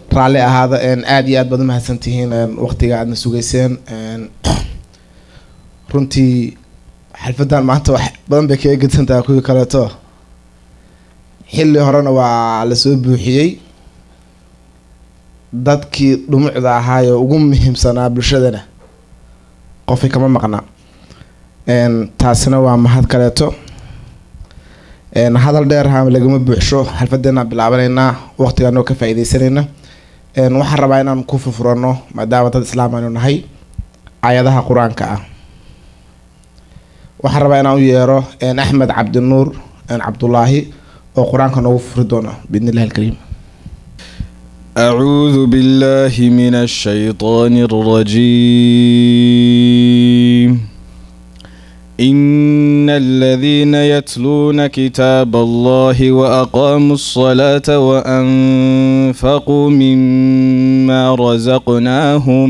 raalli ahaada aada iyo aad baad umahadsantihiin waqtiga aadna sugeyseen runtii xalfadan maanta wax badan bay kaga gedsantaha kuwii kaleeto xilli horena waa lasoo buuxiyey dadkii dhumucda ahaayoo ugu muhiimsanaa bulshadana qofay kama maqna taasina waa mahad kaleeto hadal dheer ha lagama buuxsho xalfadeenaan bilaabanaynaa waqtigaanoo ka faa-ideysanayna waxaan rabaa inaan ku furfurano maadaama dad islaam aynu nahay aayadaha qur-aanka ah waxaan rabaa inaan u yeero axmed cabdinuur cabdulaahi oo qur-aanka noogu furi doono biidn illahi alkariim أعوذ بالله من الشيطان الرجيم إن الذين يتلون كتاب الله وأقاموا الصلاة وأنفقوا مما رزقناهم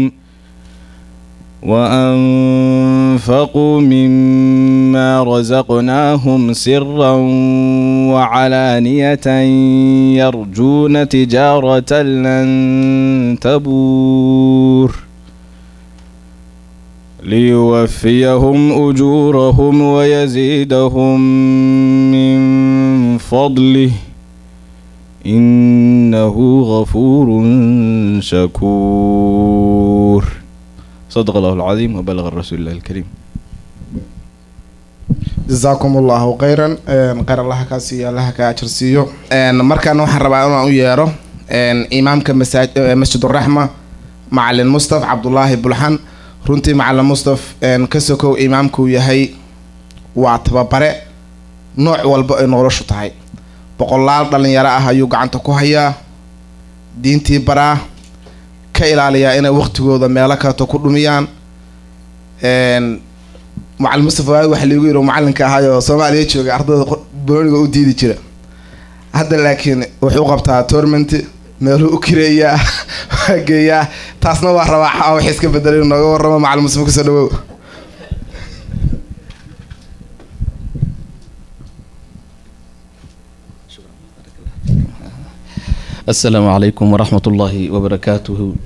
وأنفقوا مما رزقناهم سرا وعلانية يرجون تجارة لن تبور ليوفيهم أجورهم ويزيدهم من فضله إنه غفور شكور صدق الله العظيم وبلغ الرسول الله الكريم jasaakum allahu khayran kheyr allaha kaa siiyo allaha kaa ajar siiyo markaana waxaan rabaa inaan u yeero imaamka masaa masjiduraxma macalin mustaf cabdulaahi bulxan runtii macalin mustaf ka sokow imaamkuu yahay waa tababare nooc walba ay noloshu tahay boqolaal dhalinyaro ah ayuu gacanta ku hayaa diintii baraa ka ilaaliyaa inay waqtigooda meelo kaleto ku dhumiyaan macalin mustafa waagi waxa liigu yiri macalinka ahaayoo soomaaliya joogay ardayda booniga u diidi jira hadda laakiin wuxuu qabtaa tournament meeluu u kireeyaa waa geeyaa taasna waa rabaa wax iska bedelay inuu nooga warramo macalin mustafa kusoo dhawow السلام عليكم ورحمة الله وبركاته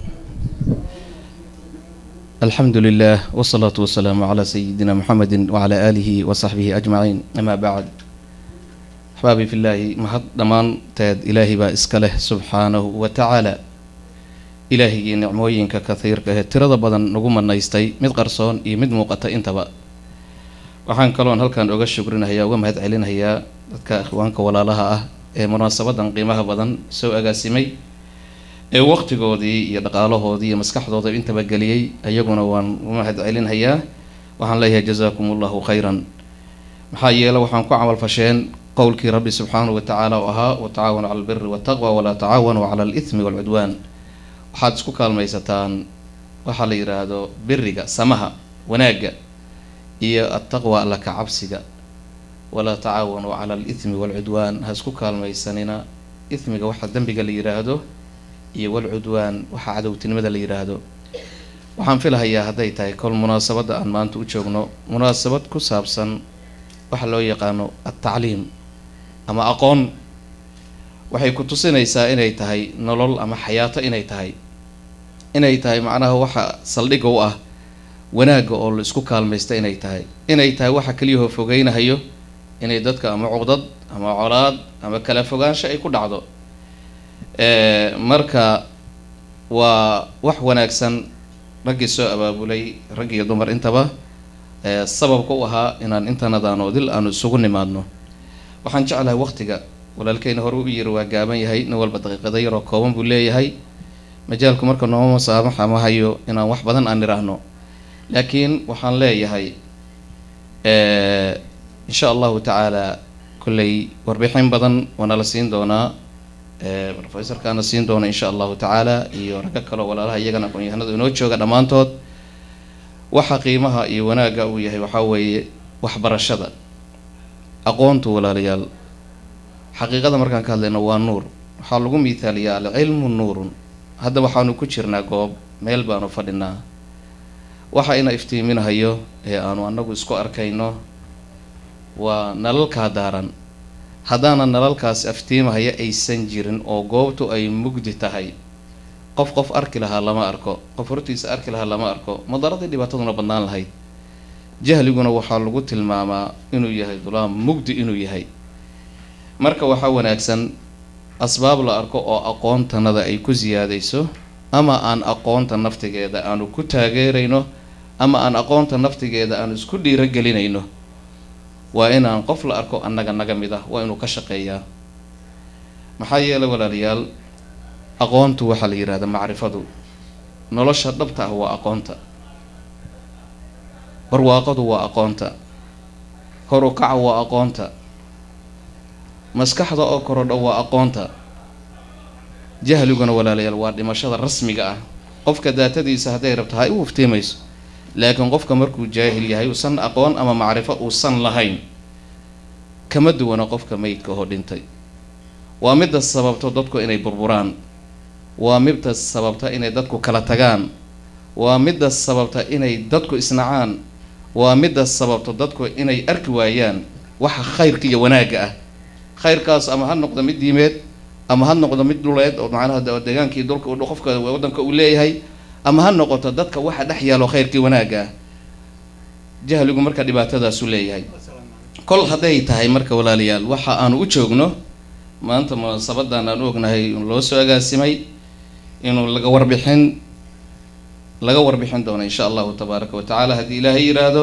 الحمد لله والصلاة والسلام على سيدنا محمد وعلى آله وصحبه أجمعين أما بعد أحبابي في الله محط دمان تاد إلهي با إسكاله سبحانه وتعالى إلهي نعموين كثير كه ترى بدن نقوم النايستي مد قرصون إي مد موقتا انتبا waxaan kaloon halkan oga shukrinahayaa uga mahad celinahayaa dadka ikhwaanka walaalaha ah ee munaasabadan qiimaha badan soo agaasimay ee waqtigoodii iyo dhaqaalahoodii iyo maskaxdooda intaba geliyey ayaguna waan u mahad celinhayaa waxaan leeyahay jazaakum allahu khayran maxaa yeele waxaan ku camal fasheen qowlkii rabbi subxaanahu wa tacaala oo ahaa watacaawanu cala albiri waltaqwa walaa tacaawanuu cala alithmi waalcudwaan waxaad isku kaalmaysataan waxaa la yidhaahdo biriga samaha wanaagga iyo attaqwa alla ka cabsiga walaa tacaawanuu cala alithmi waalcudwaan ha isku kaalmaysanina ithmiga waxa dembiga la yidhaahdo iyo walcudwaan waxaa cadowtinimada la yidhaahdo waxaan filahayaa hadday tahay kol munaasabadda aan maanta u joogno munaasabad ku saabsan waxa loo yaqaano altacliim ama aqoon waxay ku tusinaysaa inay tahay nolol ama xayaato inay tahay inay tahay macnaha waxa saldhigga u ah wanaagga oo la isku kaalmaysta inay tahay inay tahay waxa keliyahoo fogeynahayo inay dadka ama cuqdad ama colaad ama kala fogaansho ay ku dhacdo marka waa wax wanaagsan raggii soo abaabulay rag iyo dumar intaba sababka u ahaa inaan intanadaan oo dil aanu isugu nimaadno waxaan jeclahay waqtiga walaalkeyna hore u yiri waa gaaban yahay nin walba daqiiqada yaroo kooban buu leeyahay majaalku marka nooma masaamaxa ma hayo inaan wax badan aan idhaahno laakiin waxaan leeyahay insha allahu tacaala kolley warbixin badan waana la siin doonaa rofesorkaana siin doona insha allahu tacaala iyo ragga kaleo walaalaha iyagana aqoon-yahanada inoo jooga dhammaantood waxa qiimaha iyo wanaagga uu yahay waxaa weeye waxbarashada aqoontu walaalayaal xaqiiqada markaan ka hadlayno waa nuur waxaa lagu miithaaliyaa alcilmu nuurun hadda waxaanu ku jirnaa goob meel baanu fadhinaa waxa ina iftiiminahayo ee aanu anagu isku arkayno waa nalalkaa daaran haddaana nalalkaas aftiimahaya aysan jirin oo goobtu ay mugdi tahay qof qof arki lahaa lama arko qof hortiisa arki lahaa lama arko madaradii dhibaataduna badnaan lahayd jahliguna waxaa lagu tilmaamaa inuu yahay dulaam mugdi inuu yahay marka waxaa wanaagsan asbaab la arko oo aqoontanada ay ku siyaadayso ama aan aqoonta naftigeeda aanu ku taageerayno ama aan aqoonta naftigeeda aanu isku dhiiragelinayno waa inaan qof la arko annaga naga mid ah waa inuu ka shaqeeyaa maxaa yeelay walaalayaal aqoontu waxaa la yidhahdaa macrifadu nolosha dhabta ah waa aqoonta barwaaqadu waa aqoonta horukaca waa aqoonta maskaxda oo korodho waa aqoonta jahliguna walaalayaal waa dhimashada rasmiga ah qofka daatadiisa hadday rabto ha u iftiimayso laakiin qofka markuu jaahil yahay uusan aqoon ama macrifo uusan lahayn kama duwana qofka meydka oo dhintay waa midda sababto dadku inay burburaan waa midda sababta inay dadku kala tagaan waa midda sababta inay dadku isnacaan waa midda sababto dadku inay arki waayaan waxa khayrka iyo wanaagga ah khayrkaas ama ha noqdo mid diimeed ama ha noqdo mid dhuleed oo macnaha deegaankii dulka qofka waddanka uu leeyahay ama ha noqoto dadka waxa dhex yaalo khayrkii wanaagga ah jahligu marka dhibaatadaasu leeyahay kol hadday tahay marka walaalayaal waxa aanu u joogno maanta munaasabadan aan u ognahay loo soo agaasimay inuu laga warbixin laga warbixin doono insha allahu tabaaraka wa tacaala haddii ilaahay yidhaahdo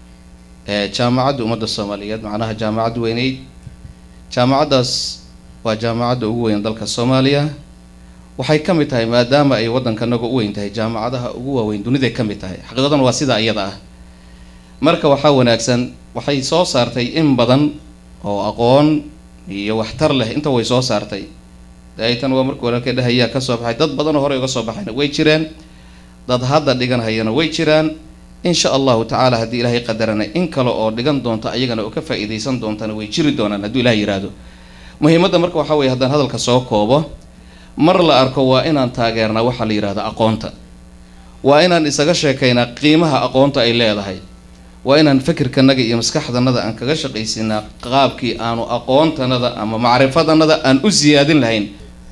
jaamacadda ummadda soomaaliyeed macnaha jaamacadda weyneyd jaamacaddaas waa jaamacadda ugu weyn dalka soomaaliya waxay ka mid tahay maadaama ay waddankanaga u weyn tahay jaamacadaha ugu waaweyn duniday ka mid tahay xaqiiqadan waa sidaa iyada ah marka waxaa wanaagsan waxay soo saartay in badan oo aqoon iyo waxtar leh inta way soo saartay daaitan waa markii walaalkay dhahayaa ka soo baxay dad badan oo horey uga soo baxayna way jireen dad hadda dhigan hayana way jiraan insha allahu tacaala haddii ilaahay qadarana in kale oo dhigan doonta ayagana oo ka faa-iideysan doontana way jiri doonaan hadduu ilahay yidhaahdo muhiimadda marka waxaa weye haddaan hadalka soo koobo mar la arko waa inaan taageernaa waxaa la yidhahda aqoonta waa inaan isaga sheekaynaa qiimaha aqoonta ay leedahay waa inaan fikirkanaga iyo maskaxdanada aan kaga shaqaysinaa qaabkii aanu aqoontanada ama macrifadanada aan u siyaadin lahayn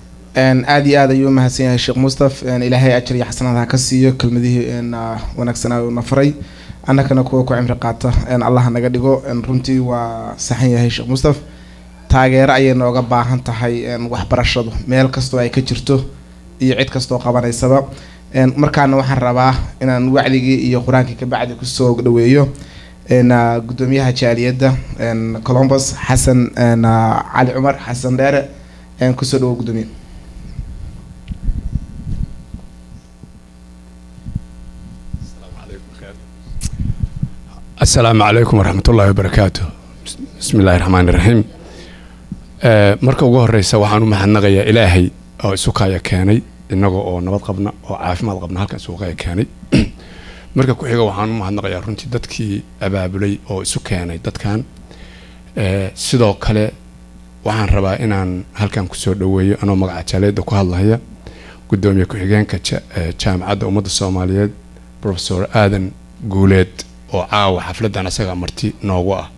aada iyo aad ayuu umahadsan yahay sheekh mustaf ilaahay ajar iyo xasanaad ha ka siiyo kelmadihii wanaagsanaa uuna faray annakana kuwa ku cimri qaata allah naga dhigo runtii waa saxan yahay sheekh mustaf taageero ayay nooga baahan tahay waxbarashadu meel kastoo ay ka jirto iyo cid kastoo qabanaysaba markaana waxaan rabaa inaan wacdigii iyo qur-aankii kabacdi kusoo dhaweeyo gudoomiyaha jaaliyadda colombus xasan cali cumar xasan dheere kusoo dhawo gudoomiye asalaamu calaykum waraxmat ullahi wabarakaatu bismi illaahi raxmaan iraxiim marka ugu horeysa waxaan u mahadnaqayaa ilaahay oo isukaya keenay inaga oo nabad qabna oo caafimaad qabna halkan isukaya keenay marka ku xiga waxaan u mahadnaqayaa runtii dadkii abaabulay oo isu keenay dadkan sidoo kale waxaan rabaa inaan halkan kusoo dhaweeyo anoo magaca jaaleeda ku hadlaya gudoomiye ku-xigeenka jaamacadda ummadda soomaaliyeed profesor aadan guuleed oo caawa xafladan asaga marti noogu ah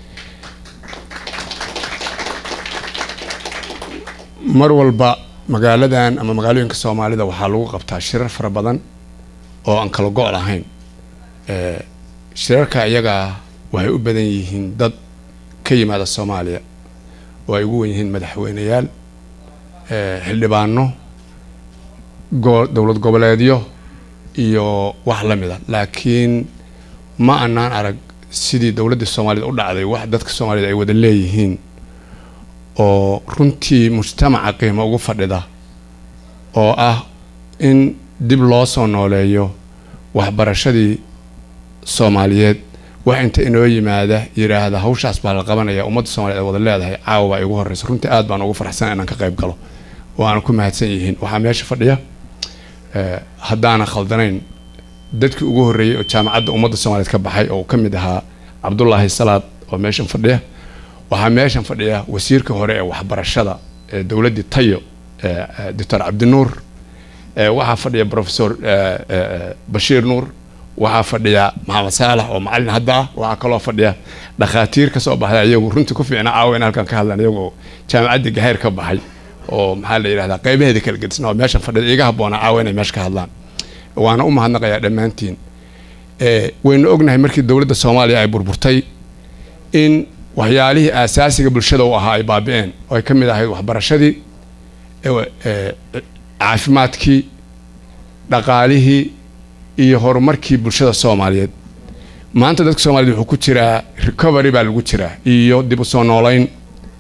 mar walba magaaladan ama magaalooyinka soomaalida waxaa lagu qabtaa shirar fara badan oo aan kala go' lahayn shirarka iyagaa waxay u badan yihiin dad ka yimaada soomaaliya oo ay ugu wen yihiin madaxweyneyaal xildhibaano dowlad goboleedyo iyo wax la mid a laakiin ma anaan arag sidii dowladda soomaaliyed u dhacday wax dadka soomaaliyed ay wada leeyihiin oo runtii mujtamaca qiimo ugu fadhida oo ah in dib loo soo nooleeyo waxbarashadii soomaaliyeed wax inta inoo yimaada yidhaahda hawshaas baa la qabanaya ummadda soomaliyeed ay wada leedahay caawa baa igu horreysa runtii aad baan ugu farxsan inaan ka qayb galo oo aan ku mahadsan yihiin waxaa meesha fadhiya haddaana khaldanayn dadkii ugu horreeyey oo jaamacadda ummadda soomaaliyeed ka baxay oo ka mid ahaa cabdulaahi salaad oo meeshan fadhiya waxaa meeshan fadhiya wasiirka hore ee waxbarashada ee dowladdii tayo doctor cabdinuur waxaa fadhiya professor bashiir nuur waxaa fadhiya maxamed saalax oo macalin hadda ah waxaa kaloo fadhiya dhakhaatiir kasoo baxday iyagu runtii ku fiicna caawa in halkan ka hadlaan iyagoo jaamacaddii gaheer ka baxay oo maxaa la yidhahdaa qaybaheeda kala gedisna oo meeshan fadhida iga habboona caawa inay meesha ka hadlaan waana u mahadnaqayaa dhammaantiin Eh, waynu ognahay markii dowladda soomaaliya ay burburtay in waxyaalihii aasaasiga bulshada u ahaa ay baabi'een oo ay ka mid ahayd waxbarashadii eh, eh, caafimaadkii dhaqaalihii iyo horumarkii bulshada soomaaliyeed maanta dadka soomaaliyeed wuxuu ku jiraa recovery baa lagu jiraa iyo dib u soo noolayn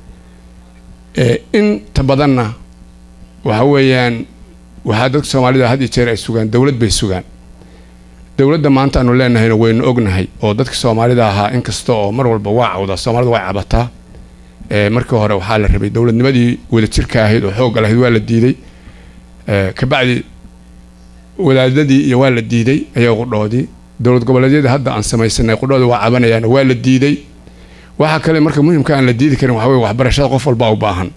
Eh, inta badanna waxa weeyaan waxaa dadka soomaalida had iyo jeer ay sugaan dowlad bay sugaan dowladda maanta aanu leenahayna waynu ognahay oo dadka soomaalida ahaa inkasta oo mar walba waa cawda soomaalida waa cabataa Eh, markii hore waxaa la rabay dowladnimadii wadajirka ahayd oo xoogga lahayd waa la diiday Eh, kabacdi wadaadadii iyo waa la diiday ayaa qudhoodii dowlad goboleedyada hadda aan samaysanay qudhooda waa cabanayaan waa la diiday waxaa kale marka muhimka aan la diidi karin waxaa weye waxbarashada qof walba u baahan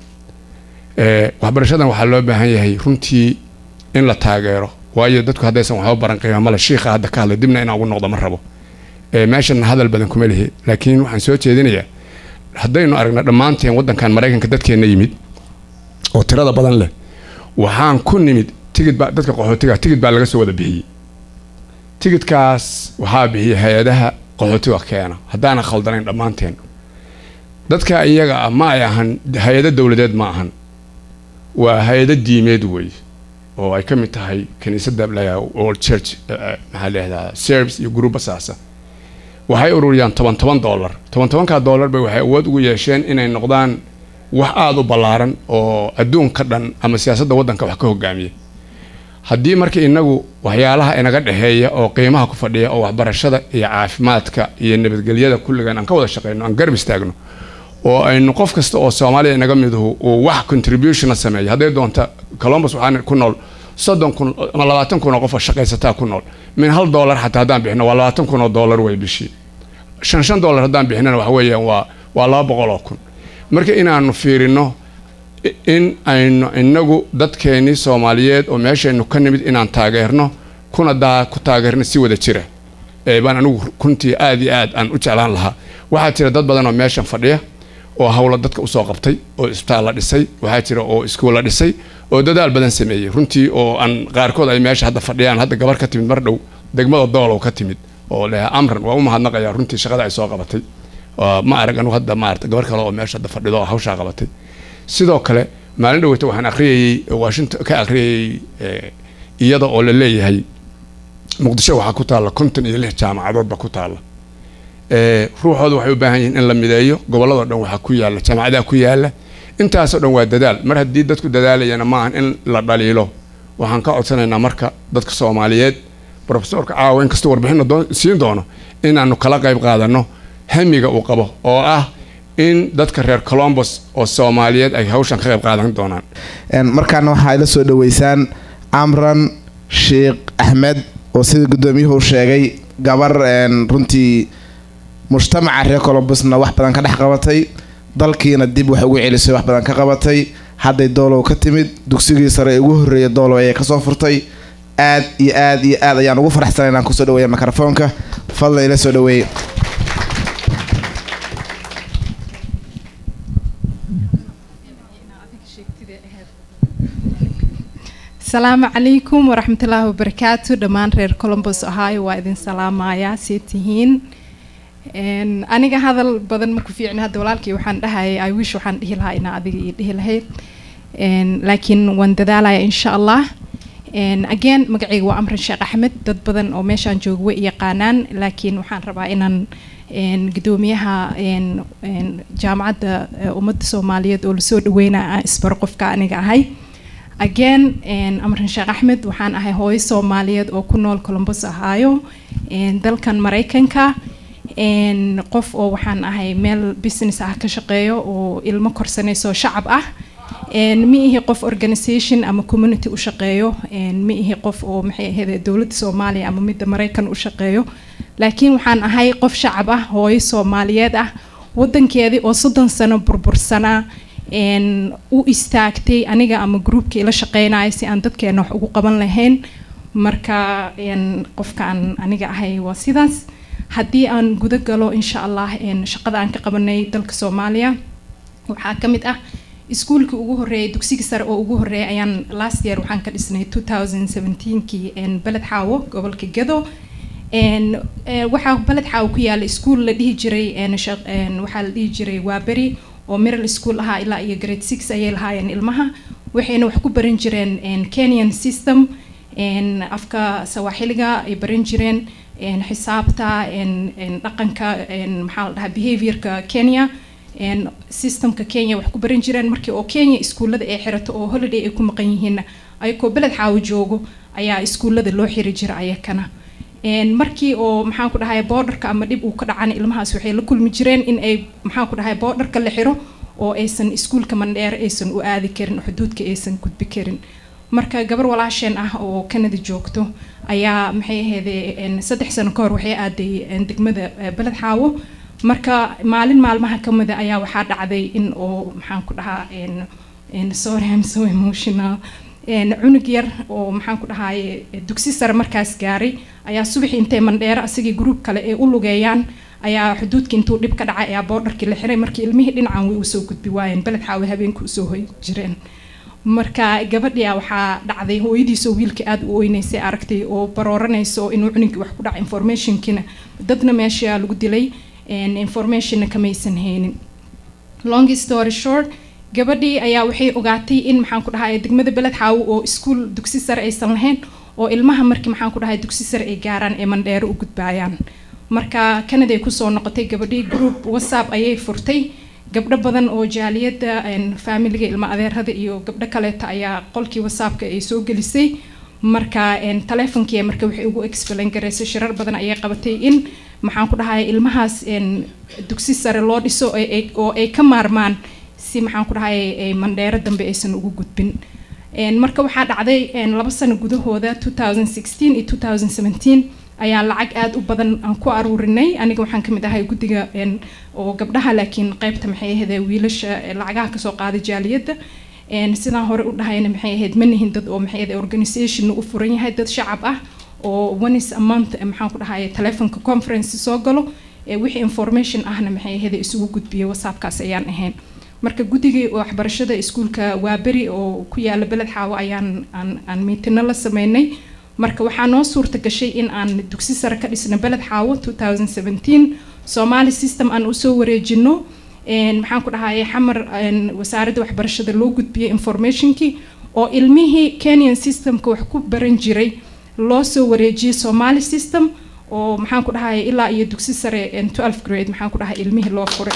Eh, waxbarashadan waxaa loo baahan yahay runtii in la taageero waayo dadku haddaysan waxba baran qiima male shiikha hadda ka hadlay dibna inaan ugu noqdo ma rabo Eh, meeshan hadal badan kuma lihi laakiin waxaan soo jeedinayaa haddaynu aragna dhammaanteen waddankan maraykanka dadkeenna yimid oo tirada badan leh waxaan ku nimid tigid baa dadka qaxootiga tigid baa laga soo wada bixiyey tigidkaas waxaa bixiya hay-adaha qaxootiga keena haddaanan khaldanayn dhammaanteen dadka iyaga ah ma ay ahan hay-ado dowladeed ma ahan waa hay-ado diimeed weeye oo ay ka mid tahay kiniisadda la old church eh, eh, maxaa leehdaa serbs iyo gruuba saasa waxay ururiyaan toban toban dollar toban tobankaa dollar bay waxay awood ugu yeesheen inay noqdaan wax aada u ballaaran oo adduunka dhan ama siyaasadda waddanka wax ka hogaamiya haddii marka inagu waxyaalaha inaga dhexeeya oo qiimaha ku fadhiya oo waxbarashada iyo caafimaadka iyo nabadgelyada kulligan aan ka wada shaqeyno aan garab istaagno oo aynu qof kasta oo soomaaliya inaga miduhu uu wax contributionna sameeya hadday doonta columbus waxaan ku nool soddon kun ama labaatan kun oo qof oo shaqaysataa ku nool min hal dollar xataa haddaan bixino waa labaatan kun oo dollar way bishii shan shan dollar haddaan bixinana waxa weeyaan waa waa laba boqol oo kun marka inaanu fiirino i- in aynu inagu dadkeenii soomaaliyeed oo meeshaynu ka nimid inaan taageerno kuna daa ku taageerno si wada jira ee baan anigu runtii aad iyo aad aan u jeclaan lahaa waxaa jira dad badan oo meeshan fadhiya oo hawlo dadka usoo qabtay oo isbitaal la dhisay waxaa jira oo iskuulla dhisay oo dadaal badan sameeyey runtii oo aan qaarkood ay meesha hadda fadhiyaan hadda gabar ka timid mar dhow degmada doolow ka timid oo leha amran waa u mahadnaqayaa runtii shaqada ay soo qabatay Waa- ma arag anigu hadda maarata gabar kale oo meesha hadda fadhido oo hawshaa qabatay sidoo kale maalin dhaweyta waxaan akhriyayey washington ka akhriyayey eh, iyada oo la leeyahay muqdisho waxaa ku taalla konton iyo lix jaamacadoodba ku taalla Eh, ruuxooda waxay u baahan yihiin in la mideeyo gobolladoo dhan waxaa ku yaalla jaamacadaha ku yaalla intaasoo dhan waa dadaal mar haddii dadku dadaalayana maahan in la dhaliilo waxaan ka codsanaynaa marka dadka soomaaliyeed profesorka caawa inkastoo warbixinna doon- siin doono inaanu kala qayb qaadano hamiga uu qabo oo ah in dadka reer colombos oo soomaaliyeed ay hawshan ka qayb qaadan doonaan Een, markaana waxaa ila soo dhaweysaan amran sheekh axmed oo sida guddoomiyuhu uu sheegay gabar een, runtii mujtamaca reer colombusna wax badan ka dhex qabatay dalkiina dib wax ugu celisay wax badan ka qabatay hadday doolow ka timid dugsigii sare ee ugu horreeya doolow ayay kasoo furtay aad iyo aad iyo aad ayaan ugu faraxsanay inaan kusoo dhaweeya mikrofoonka fadlan ila soo dhaweeye asalaamu calaykum waraxmatullaahi wabarakaatu dhammaan reer colombos ohio waa idin salaamayaa see tihiin Een, aniga hadal badan ma ku fiicni hadda walaalkii waxaan dhahayay i wish waxaan dhihi lahaa inaa adiga ii dhihi lahayd Een, laakiin waan dadaalaya insha allah Een, again magacayga waa amran sheekh axmed dad badan oo meeshaan jooga way i yaqaanaan laakiin waxaan rabaa inaan een, gudoomiyaha een, een, jaamacadda eh, ummadda soomaaliyeed oo lasoo dhaweynaa aan isbaro qofka aniga ahay again een, amran sheekh axmed waxaan ahay hooyo soomaaliyeed oo ku nool colombos ohio een, dalkan maraykanka een, qof oo waxaan ahay meel business ah ka shaqeeyo oo ilmo korsanayso shacab ah een, ma ihi qof organisation ama community u shaqeeyo een, ma ihi qof oo maxay ahayd dowladda soomaaliya ama midda maraykan u shaqeeyo laakiin waxaan ahay qof shacab ah hooyo soomaaliyeed ah wadankeedii oo soddon sano burbursanaa een, u istaagtay aniga ama groupkii la shaqeynaya si aan dadkeena wax ugu qaban lahayn marka een, qofka aan aniga ahay waa sidaas haddii aan guda galo insha allah een, shaqada aan ka qabanay dalka soomaaliya waxaa ka mid ah iskuulkii ugu horeeyay dugsiga sare oo ugu horeeyay ayaan last year waxaan ka dhisnay 2017kii beled xaawo gobolka gado waxaa beled xaawo ku yaala iskuul la dhihi jiray waxaa la dhihi jiray waaberi oo middle school ahaa ilaa iyo grade six ayay lahaayeen ilmaha waxayna wax ku baran jireen kenyan system afka sawaaxiliga ay baran jireen xisaabta dhaqanka maxaa la dhahaa behaviorka kenya systemka kenya wax ku baran jireen markii oo kenya iskuullada ay xirato oo holiday ay ku maqan yihiinna ayakoo beled xaawo joogo ayaa iskuullada loo xiri jira ayakana markii oo maxaan ku dhahay boodarka ama dhib uu ka dhacana ilmahaas waxay la kulmi jireen in ay maxaan ku dhahay boodarka la xiro oo aysan iskuulka mandheer aysan u aadi karin xuduudka aysan gudbi karin marka gabar walaasheen ah oo canada joogto ayaa maxay ahaydee saddex sano ka hor waxay aaday degmada beled xaawo marka maalin maalmaha kamida ayaa waxaa dhacday in oo maxaan ku dhahaa sorry I'm so emotional cunug yar oo maxaan ku dhahaye dugsi sare markaas gaaray ayaa subaxii intay mandheero asagii gruub kale ay u lugeeyaan ayaa xuduudkii intuu dhib ka dhacay ayaa boodharkii la xiray markii ilmihii dhinacan way usoo gudbi waayeen beled xaawe habeenka usoo hoy jireen marka gabadhia waxaa dhacday hooyadiisoo wiilka aada u oyneysay aragtay oo barooranayso inuu cunugii wax ku dhaca informationkiina dadna meesha lagu dilay informationna kamaysan haynin long story short gabadhii ayaa waxay ogaatay in maxaan ku dhahay degmada beled xaawo oo iskuul dugsi sare aysan lahayn oo ilmaha markii maxaan ku dhahay dugsi sare ay gaaraan ee mandheero u gudbaayaan marka canada ay kusoo noqotay gabadhii group whatsapp ayay furtay gabdho badan oo jaaliyadda faamiliga ilma adeerada iyo gabdho kaleeta ayaa qolkii whatsappka ay soo gelisay marka taleefonkii marka waxay ugu explain garaysay shirar badan ayay qabatay in maxaan ku dhahay ilmahaas dugsi sare loo dhiso oo ay ka maarmaan si maxaan ku dhahay mandheero dambe aysan ugu gudbin marka waxaa dhacday laba sano gudahooda 2016 iyo 2017 ayaa lacag aada u badan aan ku aruurinay aniga waxaan kamid ahay guddiga oo gabdhaha laakiin qeybta maxay ahayd wiilasha lacagaha kasoo qaaday jaaliyadda sidaan hore u dhahayna maxay ahayd ma nihin dad oo maxay ahayd organisation u furan yahay dad shacab ah oo onis a month maxaan ku dhahay telefonka conference soo galo wixii information ahna maxay ahayd isugu gudbiyay whatsappkaas ayaan ahayn marka guddigii waxbarashada iskuulka waaberi oo ku yaala beled xaawo ayaan aan miitino la sameynay marka waxaa noo suurta gashay in aan dugsi sare ka dhisno beled xaawo 2017 somali system aan usoo wareejino maxaan ku dhahay xamar wasaaradda waxbarashada loo gudbiyay informationkii oo ilmihii kenyan systemka wax ku baran jiray loo soo wareejiyay somali system oo maxaan ku dhahay ilaa iyo dugsi sare 12 grade maxaan ku dhahay ilmihii loo furay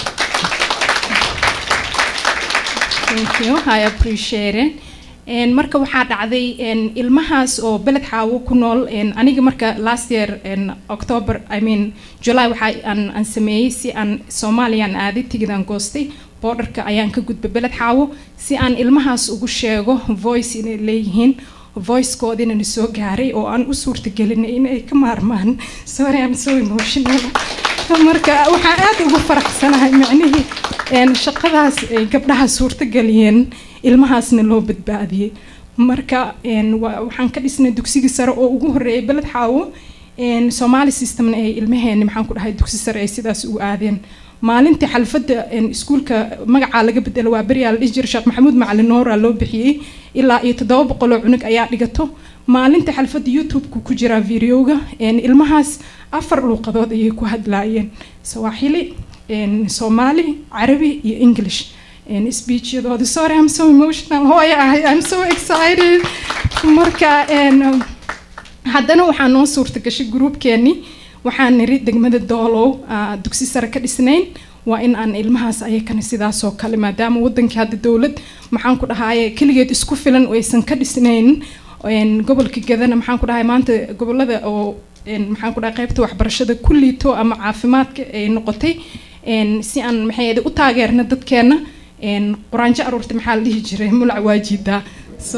thank you i appreciate it marka waxaa dhacday ilmahaas oo beled xaawo ku nool aniga marka last year october i mean july waxa aan aan sameeyey si aan soomaaliyaan aaday tigidaan goostay boodarka ayaan ka gudbay beled xaawo si aan ilmahaas ugu sheego voice inay leeyihiin voicekoodina na soo gaaray oo aan u suurtagelinay inay ka maarmaan sorry i'm so emotional marka waxaan aada ugu faraxsanahay macnihii shaqadaas ay gabdhaha suurtageliyeen ilmahaasna loo badbaadiyey marka waxaan ka dhisnay dugsigii sare oo ugu horeeyay beled xaawo somali systemna ay ilmaheeni maxaan ku dhahay dugsi sare ay sidaas u aadeen maalintii xalfadda iskuulka magacaa laga bedelo waa beriyaa la dhihi jiray sheekh maxamuud macalin noora loo bixiyey ilaa iyo toddoba boqoloo cunug ayaa dhigato maalinta xalfadda youtube-ka ku jiraa videoga ilmahaas afar luuqadood ayay ku hadlaayeen sawaaxili soomaali carabi iyo english speechyadooda sorry i'm so emotional hooya ahay i'm so excited marka haddana waxaa noo suurta gashay groupkeeni waxaan niri degmada doolow dugsi sare ka dhisnayn waa in aan ilmahaas ayakana sidaasoo kale maadaama wadankii hadda dowlad maxaan ku dhahaye keligeed isku filan oo aysan ka dhisnayn gobolka gadana maxaan ku dhahay maanta gobolada oo maxaan ku dhahay qaybta waxbarashada ku liito ama caafimaadka ay noqotay si aan maxay u taageerna dadkeena quraanjo aruurta maxaa la dhihi jiray mulac waajidaa so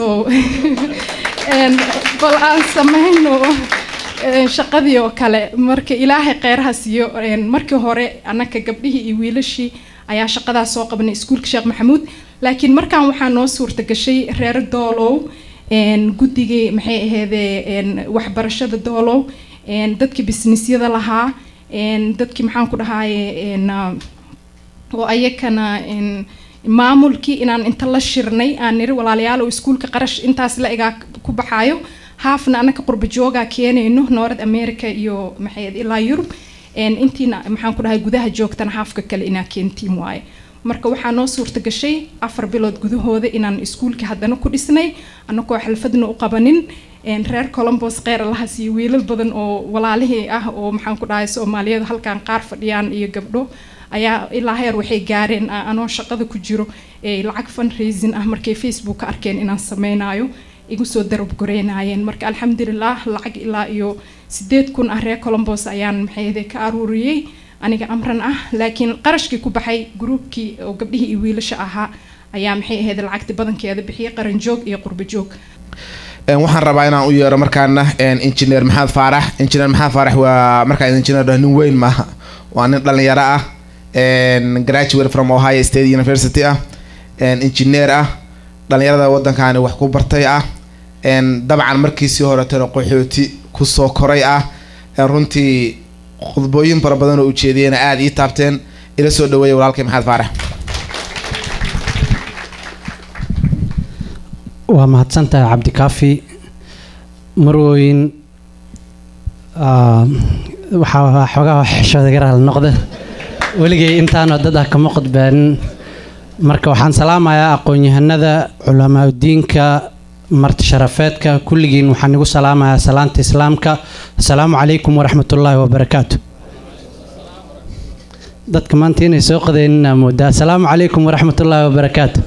bal aan sameyno shaqadii oo kale marka ilaahay kheyraha siiyo markii hore annaka gabdhihii iyo wiilashii ayaa shaqadaas soo qabanay iskuulka sheekh maxamuud laakiin markaan waxaa noo suurta gashay reer doolow guddigii maxay aheydee waxbarashada doolow dadkii bisnisyada lahaa dadkii maxaan ku dhahaye oo ayakana maamulkii inaan inta la shirnay aan niri walaalayaal oo iskuulka qarash intaas la egaa ku baxaayo haafna anaka qurba joogaa keenayno north america iyo maxay ilaa yurub intiina maxaan ku dhahay gudaha joogtana haafka kale inaa keentiin waaye marka waxaa noo suurta gashay afar bilood gudahooda inaan iskuulka haddana ku dhisnay anagoo xalfadna u qabanin reer colombos kheyr allahas iyo wiilal badan oo walaalihii ah oo maxaan ku dhahay soomaaliyada halkan qaar fadhiyaan iyo gabdho ayaa ilaa heer waxay gaareen anoo shaqada ku jiro lacag fundraising ah markay facebook ka arkeen inaan sameynayo igu soo darabgoreynayeen marka alxamdulilah lacag ilaa iyo sideed kun ah reer colombos ayaan maxayde ka aruuriyey aniga amran ah laakiin qarashkii ku baxay gruubkii oo gabdhihii iyo wiilasha ahaa ayaa maxay ahayd lacagti badankeeda bixiyay qaran joog iyo qurba joog waxaan rabaa inaan u yeero markaana engineer maxamed faarax engineer maxamed faarax waa markaan engineer nin weyn maaha waa nin dhalinyaro ah graduate from ohio state university ah engineer ah dhalinyarada waddankaani wax ku bartay ah dabcan markiisii horetana qaxooti kusoo koray ah runtii khudbooyin fara badan oo ujeediyena aada ii taabteen ila soo dhaweeya walaalkay maxamed faarax waa mahadsantahay cabdikaafi marwooyin waxaa xoogaa xishooda garaal noqda weligay intaanoo dad ah kama qodbaanin marka waxaan salaamayaa aqoon-yahanada culamaauddiinka marti sharafeedka kulligiin waxaan igu salaamayaa salaanta islaamka asalaamu calaykum waraxmatullaahi wabarakaatu dadka maanta inay soo qadayninaa moodaa asalaamu calaykum waraxmatullaahi wabarakaatu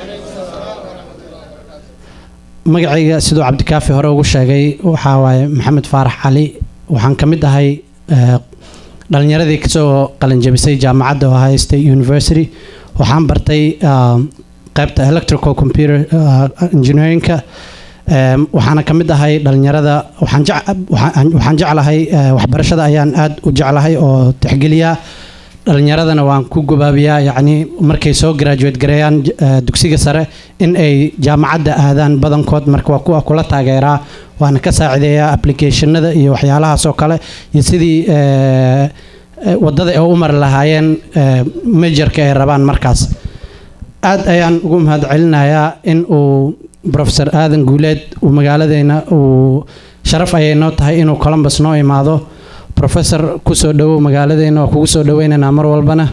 magacayga siduu cabdikaafi hore ugu sheegay waxaa waaye maxamed faarax cali waxaan ka mid ahay dhalinyaradii kasoo qalanjabisay jaamacadda ohio state university waxaan bartay qaybta electrical computer engineeringka waxaana ka mid ahay dhalinyarada waxaan jeclahay waxbarashada ayaan aada u jeclahay oo tixgeliyaa dhalinyaradana waan ku gobaabiyaa yacni markay soo graduate gareeyaan dugsiga sare in ay jaamacadda aadaan badankood marka waa kuwa kula taageeraa waana ka saacideeyaa applicationada iyo waxyaalahaas oo kale iyo sidii wadada ay u mari lahaayeen majorka ay rabaan markaas aad ayaan ugu mahad celinayaa in uu professor aadan guuleed uu magaaladeena uu sharaf ayay noo tahay inuu columbus noo imaado professor kusoo dhawow magaaladeena waa kugu soo dhaweynaynaa mar walbana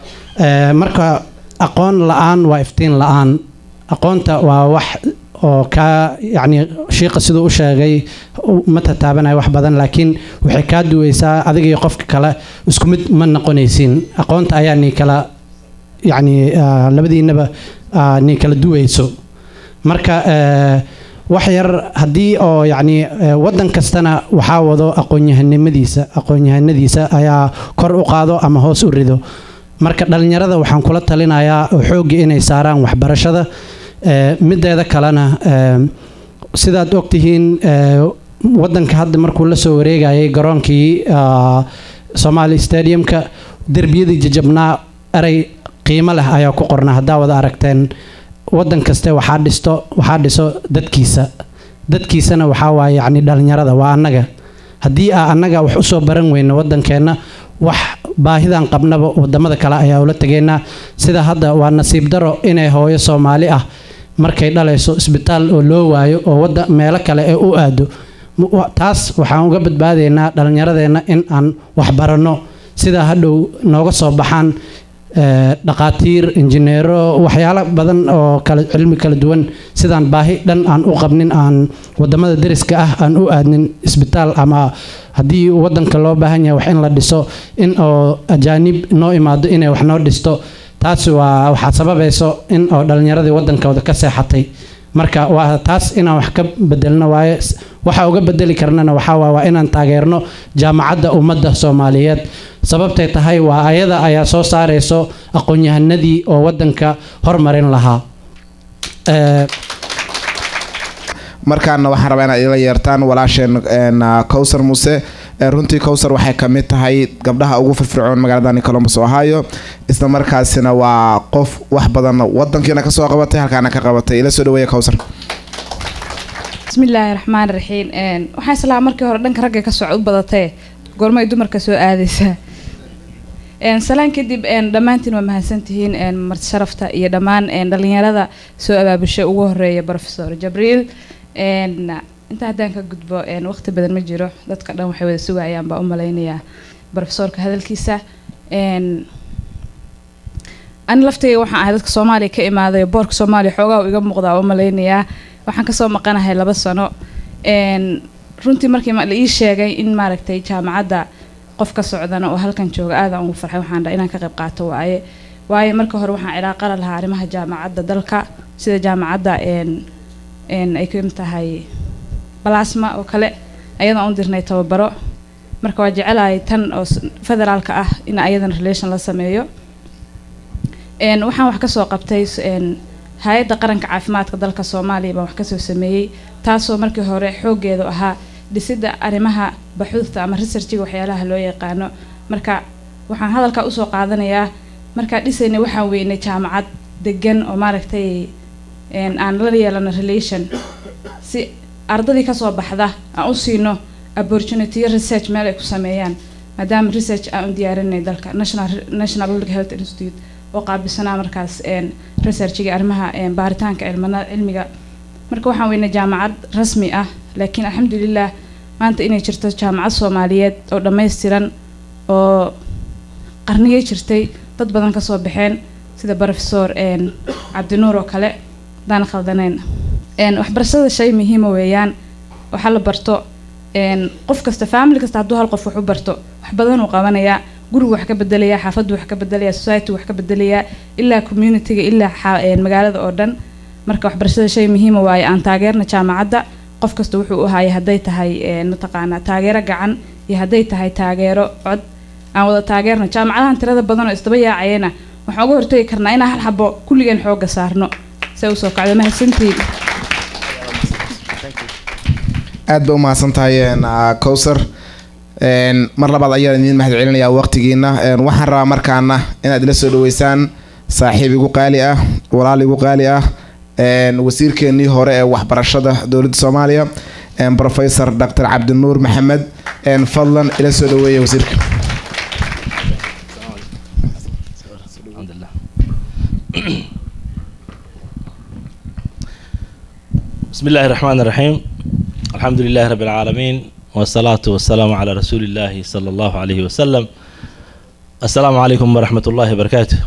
marka aqoon la-aan waa iftiin la-aan aqoonta waa wax oo kaa yacni shiiqa siduu u sheegay ma tataabanaya wax badan laakiin waxay kaa duweysaa adiga iyo qofka kale isku mid ma noqonaysiin aqoonta ayaa nii kala yacni labadiinaba nii kala duweyso marka wax yar haddii oo yacni waddan kastana waxaa wado aqoonyahanimadiisa aqoonyahanadiisa ayaa kor u qaado ama hoos u rido marka dhalinyarada waxaan kula talinayaa xoogga inay saaraan waxbarashada mideeda kalena sidaad ogtihiin wadanka hadda markuu la soo wareegayay garoonkii somali stadiumka derbiyadii jajabnaa erey qiimo leh ayaa ku qornaa haddaa wada aragteen wadan kaste waxaa dhisto waxaa dhiso dadkiisa dadkiisana waxaa waaye yacni dhalinyarada waa annaga haddii aa annaga wax usoo baran weyno wadankeenna wax baahidan qabnaba wadamada kale ayaa ula tegeynaa sida hadda waa nasiib daro inay hooyo soomaali ah markay dhalayso isbitaal oo loo waayo oo wada meelo kale ee u aado taas waxaan uga badbaadaynaa dhalinyaradeenna in aan waxbaranno sidaa hadhow nooga soo baxaan dhaqaatiir injineero waxyaalo badan oo kala cilmi kala duwan sidaan baahi dhan aan u qabnin aan wadamada deriska ah aan u aadnin isbitaal ama haddii wadanka loo baahan yahay wax in la dhiso in oo ajaanib noo imaado inay wax noo dhisto taasi waa waxaa sababayso in oo dhalinyaradii wadankooda ka seexatay marka waa taas inaan wax ka bedelno waaye waxa uga bedeli karnana waxaa waa waa inaan taageerno jaamacadda ummadda soomaaliyeed sababtay tahay waa ayada ayaa soo saarayso aqoon-yahanadii oo wadanka hormarin lahaa markaana waxaan rabaa inaad ila yeertaan walaasheen cowsar muuse runtii cowsar waxay ka mid tahay gabdhaha ugu firfircoon magaaladani columbus ohio isla markaasina waa qof wax badan wadankiina kasoo qabatay halkaana ka qabatay ila soo dhaweeya cowsar bismillaahi raxmaan raxiim waxaan islaa markii hore dhanka ragga ka soco u badatee goormay dumarka soo aadaysaa Een, salaan kadib een, dhammaantiin waa mahadsantihiin een, marti sharafta iyo dhammaan een, dhalinyarada soo abaabushay ugu horeeya professor jabriil Een, inta haddaan ka gudbo een, waqti badan ma jiro dadka dhan waxay wada sugayaan baa u malaynayaa professorka hadalkiisa Een, ani laftayga waxaan ahay dadka soomaaliya ka imaaday oo boorka soomaaliya xoogaa uu iga muuqdaa u malaynayaa waxaan kasoo maqanahay laba sano Een, runtii markii ma- la ii sheegay in maaragtay jaamacadda qof ka socdana oo halkan jooga aadaan ugu farxay waxaan dhahay inaan ka qayb qaato waaye waayo marka hore waxaan cilaaqa la lahaa arrimaha jaamacadda dalka sida jaamacadda een een ay ka mid tahay balasma oo kale ayadaan u dirnay tababaro marka waa jecelahay tan oo s- federaalka ah in ayadana relation la sameeyo een waxaan wax kasoo qabtay s- een hay-adda qaranka caafimaadka dalka soomaaliya baan wax kasoo sameeyey taasoo markii hore xooggeedu ahaa dhisidda arrimaha baxuudta ama researchiga waxyaalaha loo yaqaano marka waxaan hadalkaa usoo qaadanayaa markaa dhisaynay waxaan weynay jaamacad degan oo maaragtay een aan la yeelano relation si ardadii kasoo baxda aan u siino opportunity research meel ay ku sameeyaan maadaama research aan u diyaarinay dalka national national public health institute oo qaabilsanaa markaas een researchiga arrimaha een baaritaanka cilmana cilmiga marka waxaan weynay jaamacad rasmi ah laakiin alxamdulilah maanta inay jirto jaamacad soomaaliyeed oo dhammaystiran oo qarnigay jirtay dad badan kasoo baxeen sida professor een cabdinuur oo kale hadaan khaldanayn een waxbarashada shay muhiima weeyaan waxa la barto een qof kasta family kasta hadduu hal qof wax u barto wax badan uu qabanayaa gurigu wax ka bedelayaa xaafaddu wax ka bedelayaa society wax ka bedelayaa ilaa communityga ilaa xa- een magaalada oo dhan marka waxbarashada shay muhiima waaye aan taageerna jaamacadda qof kasta wuxuu u hayay hadday tahay een mataqaanaa taageero gacan iyo hadday tahay taageero cod aan wada taageerno jaamacadahan tirada badan oo isdaba yaacayana waxaan uga hortagi karnaa inaan hal xabo kulligeen xooga saarno se usoo kacdo mahadsantiin aad ba u mahadsan tahay een, ah, cowsar Een, mar labaad ayaan idiin mahad celinayaa waqtigiina Een, waxaan rabaa markaana inaad ila soo dhaweysaan saaxiib igu qaali ah walaal igu qaali ah een, wasiirkeenii hore ee waxbarashada dowladda soomaaliya een, professor dr cabdinuur maxamed een, fadlan ila soo dhaweeya wasiirka alxamdulilah بسم الله الرحمن الرحيم الحمد لله رب العالمين والصلاة والسلام على رسول الله صلى الله عليه وسلم السلام عليكم ورحمة الله وبركاته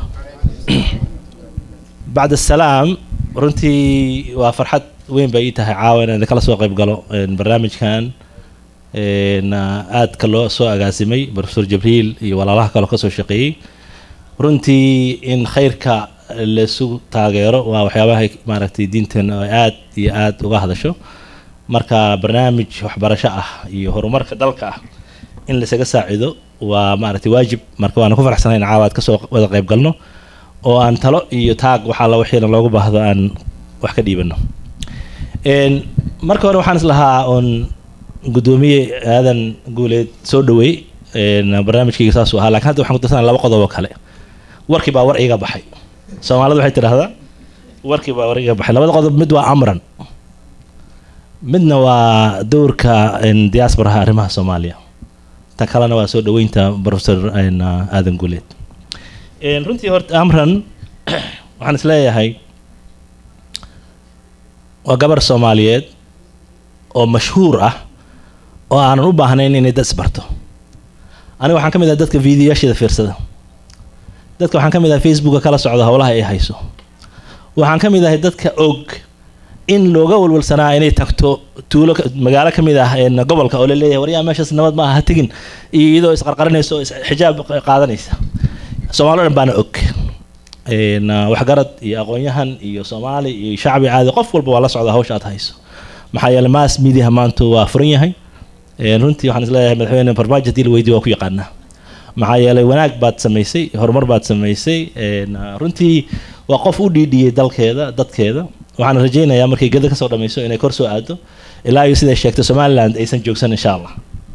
بعد السلام runtii waa farxad weyn bay ii tahay caawa inaan kala soo qayb galo een, barnaamijkan een, aadka loo soo agaasimay professor jibriil iyo walaalaha kaloo kasoo shaqeeyey runtii in khayrka laisu taageero waa waxyaabaha maaragtay diinteena ay aad iyo aad uga hadasho marka barnaamij waxbarasho ah iyo horumarka dalka ah in laisaga saacido waa maaragtay waajib marka waana ku faraxsanahay in caawa aad kasoo wada qayb galno oo aan talo iyo taag waxaa la wixiina loogu baahdo aan wax ka dhiibano Een, marka hore waxaan islahaa oon gudoomiye aadan guuleed soo dhaweey een, barnaamijkayga saasuu ahaa laakiin hadda waxaan ku darsanaa laba qodob oo kale warkii baa war iga baxay soomaalidu waxay tidhaahdaa warkii baa war iga baxay labada qodob mid waa amran midna waa dowrka een, diasporaha arrimaha soomaaliya ta kalena waa soo dhaweynta professor een, aadan guuleed Een, runtii horta amran waxaan isleeyahay waa gabar soomaaliyeed oo mashhuur ah oo aanan u baahnayn inay dad isbarto aniga waxaan ka mid ahay dadka videoyaasheeda fiirsada dadka waxaan ka mid ahay facebooka kala socda howlaha ay hayso waxaan ka mid ahay dadka og in looga walwalsanaa inay tagto tuulo ka- magaalo ka mid ah een, gobolka oo la leeyahay waryaa meeshaas nabad ma aha ha tegin iyo iyadoo isqarqarinaysa oo is- xijaab qaadanaysa soomaali o dhan baana og Een, ah, waxgarad iyo aqoon-yahan iyo soomaali iyo shacbi caadi qof walba waa la socda hawsha aad hayso maxaa yeelay mass media maanta waa furan yahay Een, runtii waxaan isleeyahay madaxweyne farmaajo hadii la weydiyo waa ku yaqaanaa maxaa yeelay wanaag baad samaysay horumar baad samaysay Een, ah, runtii waa qof u dhiidhiyey dalkeeda dadkeeda waxaan rajaynayaa markay geda kasoo dhammayso inay kor soo aado ilaa iyo siday sheegtay somaliland aysan joogsan insha allah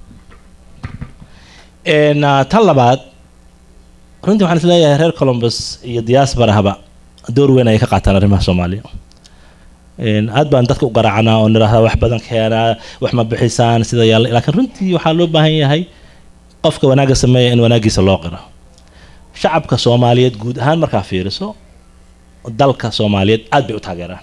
Een, ah, tan labaad runtii waxaan isleeyahay reer columbus iyo diasporahaba door weyn ayay ka qaataan arrimaha soomaaliya Een, aad baan dadka u garaacnaa oo nidhaahdaa wax badan keenaa wax ma bixisaan sida yaalla laakiin runtii waxaa loo baahan yahay qofka wanaagga sameeya in wanaaggiisa loo qiro shacabka soomaaliyeed guud ahaan markaa fiiriso dalka soomaaliyeed aad bay u taageeraan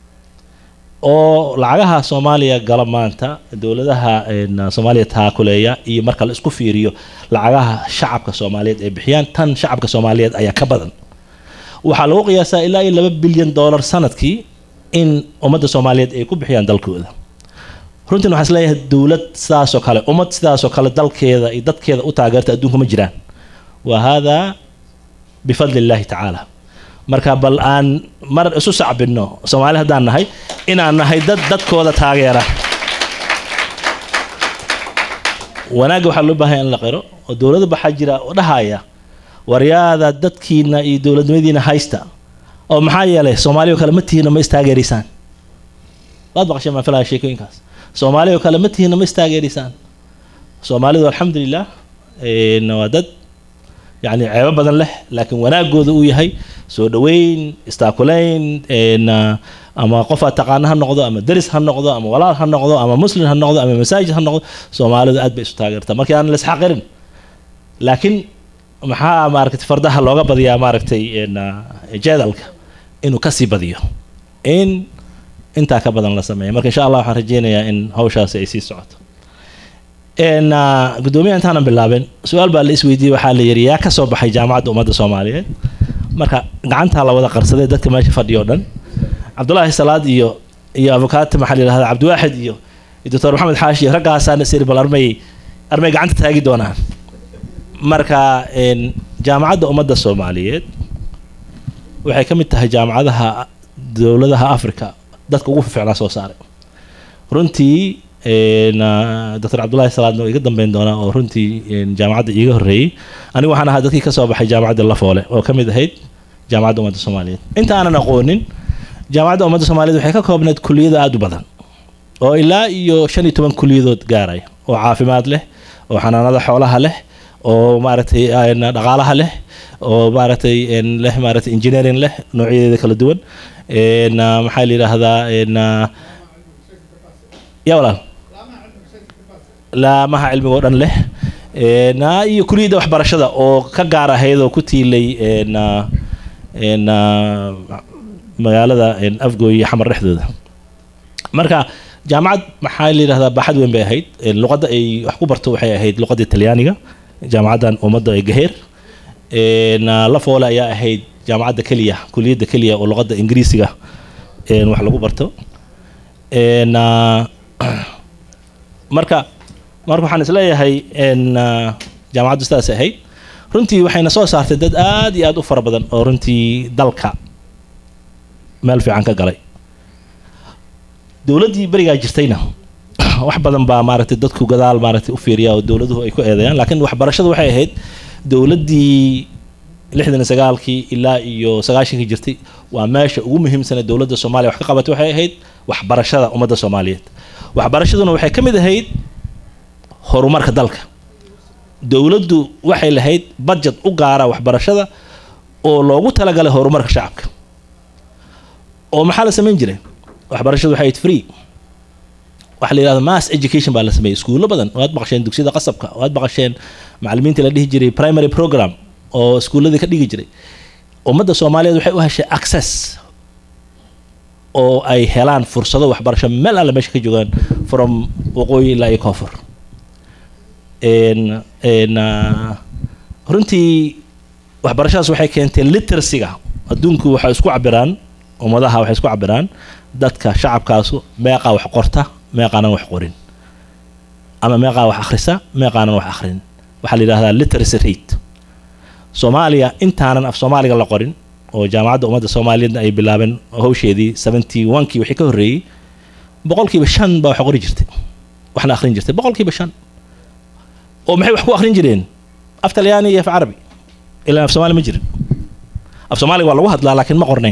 oo lacagaha soomaaliya gala maanta dowladaha een, soomaaliya taakuleeya iyo marka la isku fiiriyo lacagaha shacabka soomaaliyeed ay bixiyaan tan shacabka soomaaliyeed ayaa ka badan waxaa lagu qiyaasaa ilaa iyo laba bilyan dollar sanadkii in ummadda soomaaliyeed ay ku bixiyaan dalkooda runtiin waxaan isleeyahay dowlad sidaasoo kale ummad sidaasoo kale dalkeeda iyo dadkeeda u taageerta adduunka ma jiraan wa haadaa bifadli illaahi tacaala marka bal aan mar isu sacbinno soomaali haddaan nahay inaan nahay dad dadkooda taageera wanaagga waxaa loo baahanya in la qiro oo dowladda baxaa jira oo dhahaya waryaada dadkiina iyo dowladnimadiina haysta oo maxaa yeelay soomaaliya oo kale ma tihiina ma istaageerisaan waad maqasheen maan filaya sheekooyinkaas soomaaliya oo kale ma tihiina ma istaageerisaan soomaalidu alxamdulilah een, waa dad yani ceebo badan leh laakiin wanaagooda uu yahay soo dhaweyn istaakulayn een, ah, ama qof aad taqaana ha noqdo ama deris ha noqdo ama walaal ha noqdo ama muslim ha noqdo ama masaajid ha noqdo soomaalidu aad bay isu taageertaa markii aan la isxaqirin laakiin maxaa maaragtay fardaha looga badiyaa maaragtay een, ah, jeedalka inuu kasii badiyo in intaa ka badan la sameeya marka insha allah waxaan rajeynayaa in hawshaasi ay sii socoto een, ah, guddoomiyaha intaanan bilaabin su-aal baa la isweydiiyey waxaa la yidhi yaa ka soo baxay jaamacadda ummadda soomaaliyeed marka gacantaa la wada qarsaday dadka meesha fadhiyo dhan cabdulaahi salaad iyo iyo abukaati maxaa la yidhahdaa cabdiwaaxid iyo iyo doctor maxamed xaashi iyo raggaasaana siri bal armay armay gacanta taagi doonaan marka een, jaamacadda ummadda soomaaliyeed waxay ka mid tahay jaamacadaha dowladaha africa dadka ugu fiicnaa soo saaray runtii een, ah, doctor cabdulaahi salaadna waa iga dambeyn doonaa oo runtii een, jaamacadda iiga horreeyey anigu waxaan ahaa dadkii ka soo baxay jaamacadda lafoole oo ka mid ahayd jaamacadda ummadda soomaaliyeed inta aanan aqoonin jaamacadda ummadda soomaaliyeed waxay ka koobnayd kuliyado aada u badan oo ilaa iyo shan iyo toban kuliyadood gaaraya oo caafimaad leh oo xanaanada xoolaha leh oo maaragtay een, dhaqaalaha leh oo maaragtay een, leh maaragtay engineering leh noocyadeeda kala duwan een, ah, maxaa la yidhaahdaa een, ah, ya walaal laamaha cilmiga oo dhan leh een, ah, iyo kuliyadda waxbarashada oo ka gaar ahayd oo ku tiilay een, ah, een, ah, magaalada een, afgooy iyo xamar dhexdooda marka jaamacad maxaa la yidhahdaa baaxad weyn bay ahayd een, luqadda ay wax ku barto waxay ahayd luqadda talyaaniga jaamacaddan ummadda ee gaheer een, ah, lafoole ayaa ahayd jaamacadda keliya kuliyadda keliya oo luqadda ingiriisiga een, wax lagu barto een, ah, marka marka waxaan isleeyahay een, ah, jaamacaddu sidaas ahayd runtii waxayna soo saartay dad aad iyo aad u fara badan oo runtii dalka meel fiican ka galay dowladdii berigaa jirtayna wax badan baa maaragtay dadku gadaal maaragtay u fiiriya oo dowladuhu ay ku eedeeyaan laakiin waxbarashadu waxay ahayd dowladdii lixdan iyo sagaalkii ilaa iyo sagaashankii jirtay waa meesha ugu muhiimsana dowladda soomaaliya wax ka qabatay waxay ahayd waxbarashada ummadda soomaaliyeed waxbarashaduna waxay ka mid ahayd horumarka dalka dowladdu waxay lahayd budget u gaara waxbarashada oo loogu talagalay horumarka shacabka oo maxaa la samayn jiray waxbarashadu waxay ahayd free waxa la yidhahda mass education baa la sameeyey iskuullo badan waad baqasheen dugsiyada qasabka waad baqasheen macallimiintii la dhihi jiray primary program oo iskuulladii ka dhigi jiray ummadda soomaaliyeed waxay u heshay access oo ay helaan fursado waxbarasho meel alle meesha ka joogaan from waqooyi ilaa iyo koonfur een een ah, runtii waxbarashadaas waxay keentay literacyga adduunku waxay isku cabiraan ummadaha waxay isku cabiraan dadka shacabkaasu meeqaa wax qorta meeqaanan wax qorin ama meeqaa wax akhrisa meeqaanan wax akhrin waxaa la yidhahdaa literacy rate soomaaliya intaanan af soomaaliga la qorin oo jaamacadda ummadda soomaaliyeedna ay bilaabeen hawsheedii seventy one-kii wixii ka horreeyey boqolkiiba shan baa wax qori jirtay waxna akhrin jirtay boqolkiiba shan oo maxay wax ku akhrin jireen af talyaani iyo af carabi ilaa af soomaali ma jirin af soomaaliga waa lagu hadlaa laakiin ma qornayn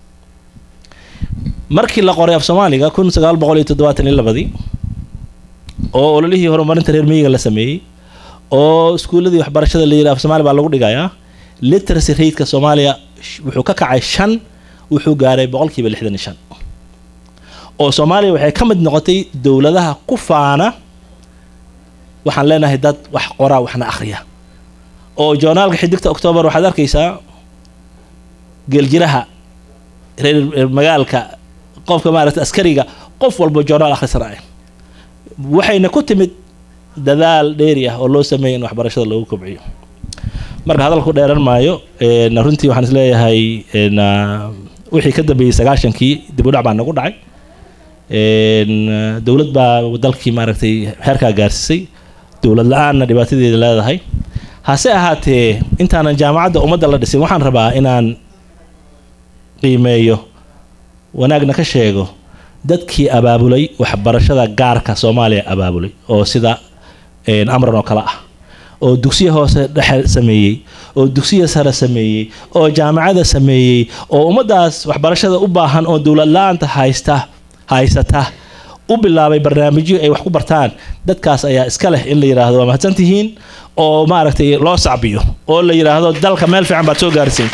markii la qoray af soomaaliga kun sagaal boqol iyo toddobaatan iyo labadii oo ololihii horumarinta reer miyiga la sameeyey oo iskuulladii waxbarashada la yidhi af soomaali baa lagu dhigayaa literacy rateka soomaaliya sh- wuxuu ka kacay shan wuxuu gaaray boqolkiiba lixdan iyo shan oo soomaaliya waxay ka mid noqotay dowladaha ku faana waxaan leenahay dad wax qoraa waxna akhriya oo joornaalka xidigta octoobar waxaad arkaysaa geeljiraha reer reer magaalka qofka maaragtay askariga qof walba joornaal akhrisanaya waxayna ku timid dadaal dheeri ah oo loo sameeyay in waxbarashada lagu kobciyo marka hadalku dheeran maayo een, runtii waxaan isleeyahay een, ah, wixii ka dambeeyey sagaashankii dib u dhac baa nagu dhacay een, ah, dowlad baa dalkii maaragtay heerkaa gaarsiisay dowlad la-aanna dhibaatadeeda leedahay hase ahaatee intaanan jaamacadda ummadda la dhisin waxaan rabaa inaan qiimeeyo wanaagna ka sheego dadkii abaabulay waxbarashada gaarka soomaaliya abaabulay oo sida een, amran oo kale ah oo dugsiya hoose dhexe sameeyey oo dugsiya sare sameeyey oo jaamacada sameeyey oo ummaddaas waxbarashada u baahan oo dowlad la-aanta haysta haysata u bilaabay barnaamijyo ay wax ku bartaan dadkaas ayaa iska leh in la yidhaahdo waa mahadsantihiin oo maaragtay loo sacbiyo oo la yidhaahdo dalka meel fiican baad soo gaarsiin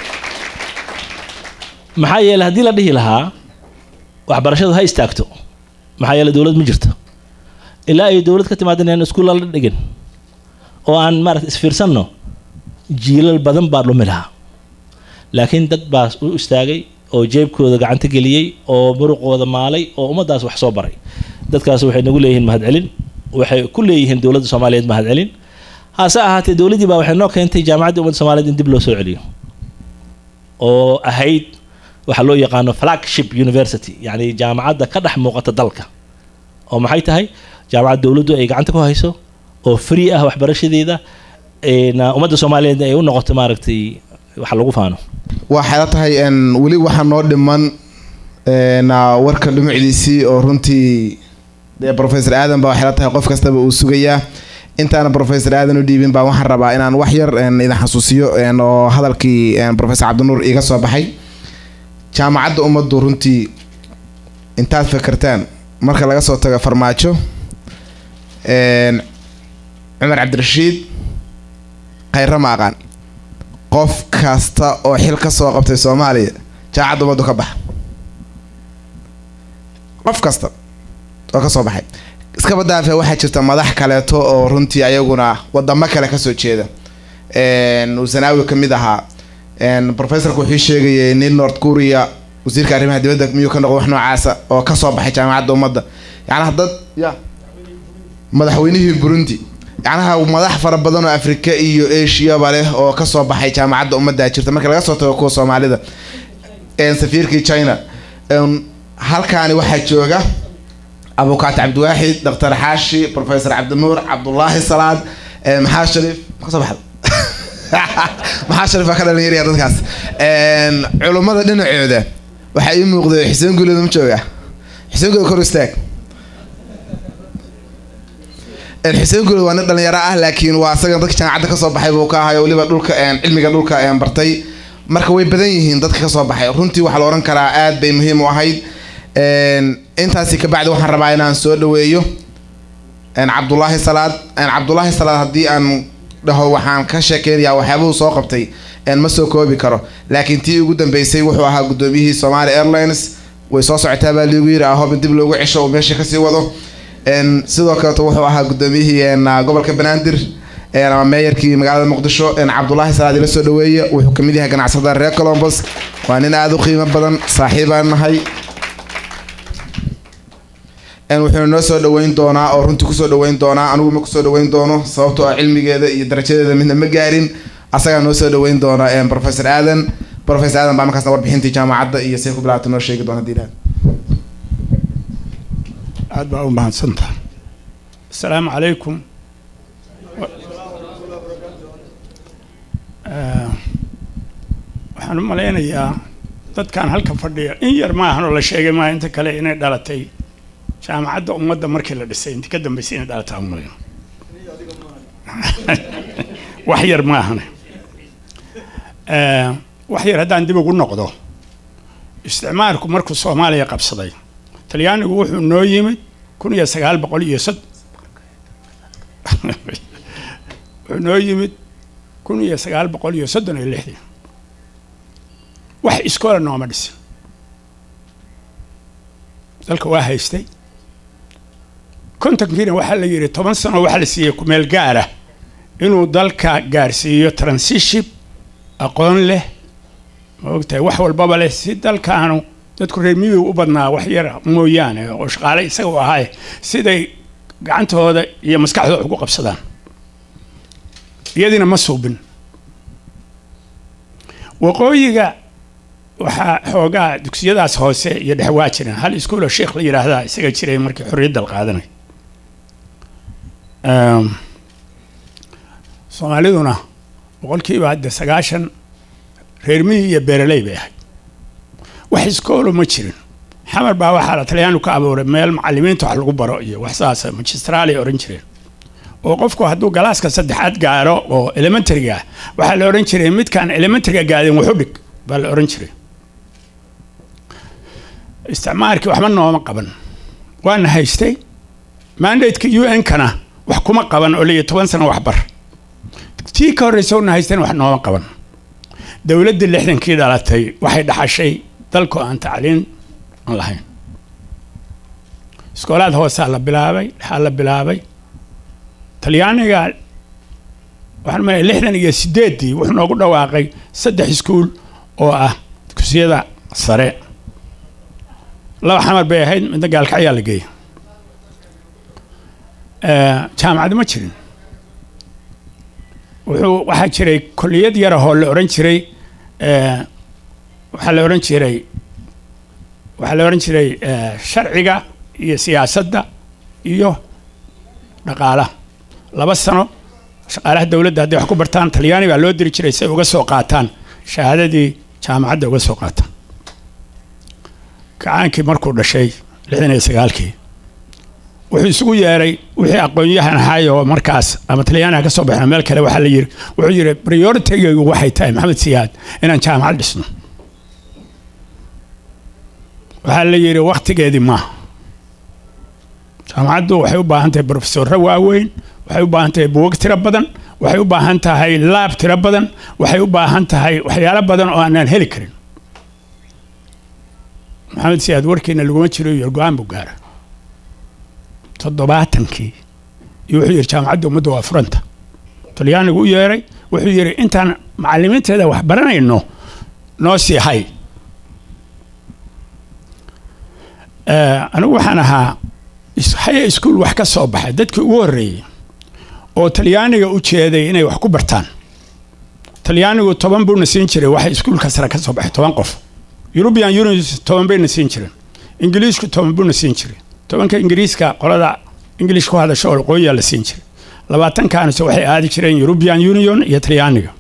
maxaa yeelay haddii la dhihi lahaa waxbarashadu ha istaagto maxaa yeelay dowlad ma jirto ilaa ay dowlad ka timaadeen inaan iskuulla la dhigin oo aan maaragta isfiirsanno jiilal badan baa dhumi lahaa laakiin dad baa u istaagay oo jeebkooda gacanta geliyey oo muruqooda maalay oo ummaddaas wax soo baray dadkaas waxay nagu leeyihiin mahadcelin waxay ku leeyihiin dowladda soomaaliyeed mahadcelin hase ahaatee dowladdii baa waxay noo keentay jaamacaddii ummadda soomaaliyeed in dib loo soo celiyo oo ahayd waxaa loo yaqaano flagship university yacni jaamacadda ka dhex muuqata dalka oo maxay tahay jaamacad dowladdu ay gacanta ku hayso oo free ah waxbarashadeeda een, ummadda soomaaliyeed ay u noqoto maaragtay wax lagu faano waxay la tahay een, weli waxaa noo dhiman een, ah, warka dhumucdiisii oo runtii dee professor aadan baa waxay la tahay qof kastaba uu sugayaa intaana professor aadan u dhiibin baa waxaan rabaa inaan wax yar een, idin xasuusiyo een, oo hadalkii een, professor cabdinuur iga soo baxay jaamacadda ummaddu runtii intaad fekertaan marka laga soo tago farmaajo een, cumar cabdirashiid khayra ma aqaan qof kasta oo xil ka soo qabtay soomaaliya jaamacadda ummaddu ka baxa qof kasta oo ka soo baxay iskaba daafe waxaa jirta madax kaleeto oo runtii ayaguna wadamo kale kasoo jeeda een, uu sanaawi ka mid ahaa een, professorka wuxuu sheegayay nin north korea wasiirka arrimaha dibadda miyuu ka noqdo wax noocaasa oo kasoo baxay jaamacadda ummadda yacnaha dad ya madaxweynihii burundi yacnaha madax fara badan oo afrika iyo ashiyaba leh oo kasoo baxay jaamacadda ummadda jirta marka laga soo tago kuwa soomaalida een, safiirkii china een, halkaani waxaa jooga abukaat cabdiwaaxid dr xaashi professor cabdinuur cabdulaahi salaad ee, maxaa sharif ma kasoo baxda maxaa sharif baa ka dhalinyaraya dadkaas Een, culummada dhinacooda waxaa ii muuqda xuseen guuleed ma jooga xuseen guuleed kor u istaag Een, xuseen guuleed waa nin dhalinyaro ah laakiin waa asaga dadka jaamacadda kasoo baxay buu ka ahayo weliba dhulka een, cilmiga dhulka een, bartay marka way badan yihiin dadka kasoo baxay runtii waxaa la ohan karaa aad bay muhiim u ahayd Een, intaasi kabacdi waxaan rabaa inaan soo dhaweeyo een, cabdulaahi salaad een, cabdulaahi salaad haddii aan dhaho waxaan ka sheekeynayaa waxyaabuhu soo qabtay een, ma soo koobi karo laakiin tii ugu dambeysay wuxuu ahaa gudoomiyihii somali airlines way soo socotaa baa liigu yiri ahob in dib loogu cesho uu meesha kasii wado Een, sidoo kaleeto wuxuu ahaa gudoomiyihii een, gobolka banaadir een, ama meeyarkii magaalada muqdisho een, cabdulaahi salaad ila soo dhaweeye wuxuu kamid yahay ganacsada reer colombos waa nin aada u qiimo badan saaxiibaan nahay een, wuxuuna noo soo dhaweyn doonaa oo runtii kusoo dhaweyn doonaa anigu ma kusoo dhaweyn doono sababtoo ah cilmigeeda iyo darajadeeda midna ma gaarin asagaa noo soo dhaweyn doona een, professor aadan professor aadan baa markaasna warbixintii jaamacadda iyo say ku bilaabta noo sheegi doona hadii ilaah aad baa u mahadsantaha asalaamu calaykum Eh, waxaan u malaynayaa dadkan halka fadhiya in yar maahan oo la sheegay maaha inta kale inay dhalatay jaamacadda ummadda markii la dhisay inta ka dambeysay inay dhalataa u malayno wax yar maahane Eh, wax yar haddaan dib ugu noqdo isticmaalku markuu soomaaliya qabsaday talyaanigu wuxuu noo yimid kun iyo sagaal boqol iyo sod wuxuu noo yimid kun iyo sagaal boqol iyo soddon iyo lixdii wax iskoola nooma dhisin dalka waa haystay kontonkiina waxaa la yidhi toban sano waxaa la siiyey kumeel gaara inuu dalka gaarsiiyo transition aqoon leh ma ogtahay wax walbaba leh si dalkaanu dadku reer miyigu u badnaa wax yar mooyaane oo shaqaale isaga u ahaaye siday gacantooda iyo maskaxdooda ugu qabsadaan iyadiina ma suubin waqooyiga waxaa xoogaa dugsiyadaas hoose iyo dhex waa jireen hal iskuuloo sheekh la yidhaahdaa isaga jiray markii xorriyadda la qaadanay Ehm, soomaaliduna boqolkiiba hadda sagaashan reer miyi iyo beeraley bay ahayd wax iskoolo ma jirin xamar baa waxaa la talyaanu ka abuuray meel macalimiinta wax lagu baro iyo wax saasa magistraalay oran jireen oo qofku hadduu galaaska saddexaad gaaro oo elementaryga ah waxaa la oran jiray midkaan elementaryga gaadin wuxu dhig baa la oran jiray isticmaalkii waxba nooma qaban waana haystay mandateka u n-kana wax kuma qaban oo liyo toban sano waxbar tii ka horreysa una haystayna wax nooma qaban dowladdii lixdankii dhalatay waxay dhaxashay dalku aan tacliin aan lahayn iskoolaad hoosaa la bilaabay dhexaa la bilaabay talyaaniga waxaan maleeya lixdan iyo sideeddii wuxuu noogu dhawaaqay saddex iskuul oo ah dugsiyada sare laba xamar bay ahayd midna gaalkacyaa la geeyay jaamacad ma jirin wuxuu waxaa jiray kolliyad yarahoo la oran jiray waxaa la oran jiray waxaa la oran jiray sharciga iyo siyaasadda iyo dhaqaalaha laba sano shaqaalaha dowladda hadday wax ku bartaan talyaani baa loo diri jiray si ay uga soo qaataan shahaadadii jaamacadda uga soo qaataan kacaankii markuu dhashay lixdan iyo sagaalkii wuxuu isugu yeeray wixii aqoon-yahan ahaay oo markaas ama talyaaniha ka soo baxna meel kale waxaa la yiri wuxuu yiri prioritigaygu waxay tahay maxamed siyaad inaan jaamacad dhisno waxaa la yiri waktigeedii maaha jaamacaddu waxay u baahan tahay brofesorro waaweyn waxay u baahan tahay buwag tiro badan waxay u baahan tahay laab tiro badan waxay u baahan tahay waxyaalo badan oo aanaan heli karin maxamed siyaad warkiina laguma jiro iyo go-aan buu gaara toddobaatankii iyo wuxuu yidhi jaamacadda ummadda waa furanta talyaanigu u yeeray wuxuu yidhi intaan macalimiinteeda wax baranayno noo sii hay anigu waxaan ahaa haya iskuol wax ka soo baxay dadkii ugu horreeyey oo talyaaniga u jeeday inay wax ku bartaan talyaanigu toban buuna siin jiray waxa iskuulka sare ka soo baxay toban qof eurubian union toban bayna siin jireen ingiliishku toban buuna siin jiray tobanka ingiriiska qolada ingilish ku hadasho oo waqooyiyaa la siin jiray labaatankaanise waxay aadi jireen eurubian union iyo talyaaniga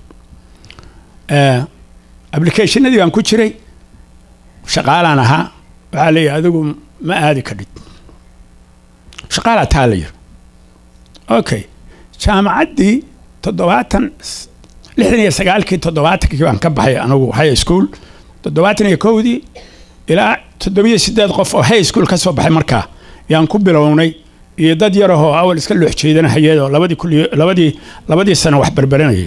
applicationadii baan ku jiray shaqaalaan ahaa waxaa leeyahay adigu ma aadi kadhid shaqaalaa taa la yiri okay jaamacaddii toddobaatan lixdan iyo sagaalkii toddobaatankii baan ka baxay anigu high school toddobaatan iyo kowdii ilaa toddobiyo sideed qof oo high school ka soo baxay markaa yaan ku bilownay iyo dad yarahoo awal iska loox jeedanahayay oo labadii kuliyo labadii labadii sano wax barbaranayay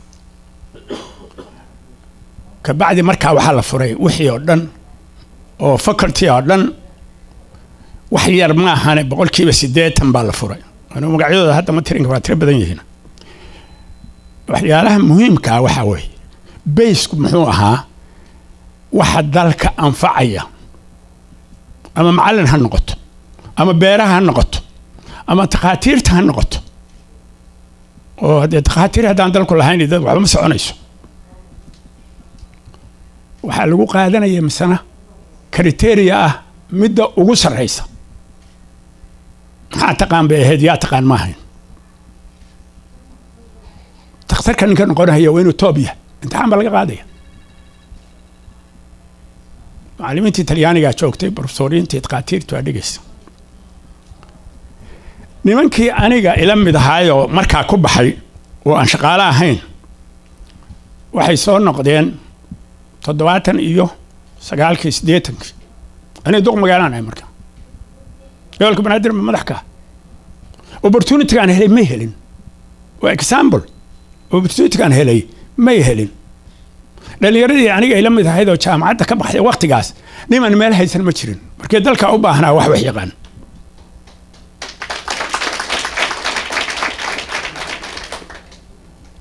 kabacdi markaa waxaa la furay wixii oo dhan oo faculty oo dhan wax yar ma ahane boqolkiiba siddeetan baa la furay anigu magacyadooda hadda ma tirinka waa tiro badan yihiin waxyaalaha muhiimkaa waxaa weeye baysku muxuu ahaa waxa dalka anfacaya ama macallin ha noqoto ama beeraha ha noqoto ama takhaatiirta ha noqoto oo haddee takhaatiir haddaan dalku lahayn dad waxba ma soconayso waxaa lagu qaadanaya misana kriteria ah midda ugu sarraysa maxaa taqaan bay ahayd yaa taqaan ma ahayn dakhtarka ninka noqonaya waa inuu toob yahay imtixaan baa laga qaadaya macallimiintii talyaanigaa joogtay brofesoriintii takhaatiirtu aa dhegaysa nimankii aniga ila mid ahaayoo markaa ku baxay oo aan shaqaalo ahayn waxay soo noqdeen toddobaatan iyo sagaalkii siddeetankii aniga duq magaalaan ahay marka gobolka banaadir ma madax ka opportunitygaan helay may helin waa example opportunitygaan helay may helin dhallinyaradii aniga ay la mid ahayd oo jaamacadda ka baxday waktigaas niman meel haysan ma jirin markii dalka u baahnaa wax wax yaqaan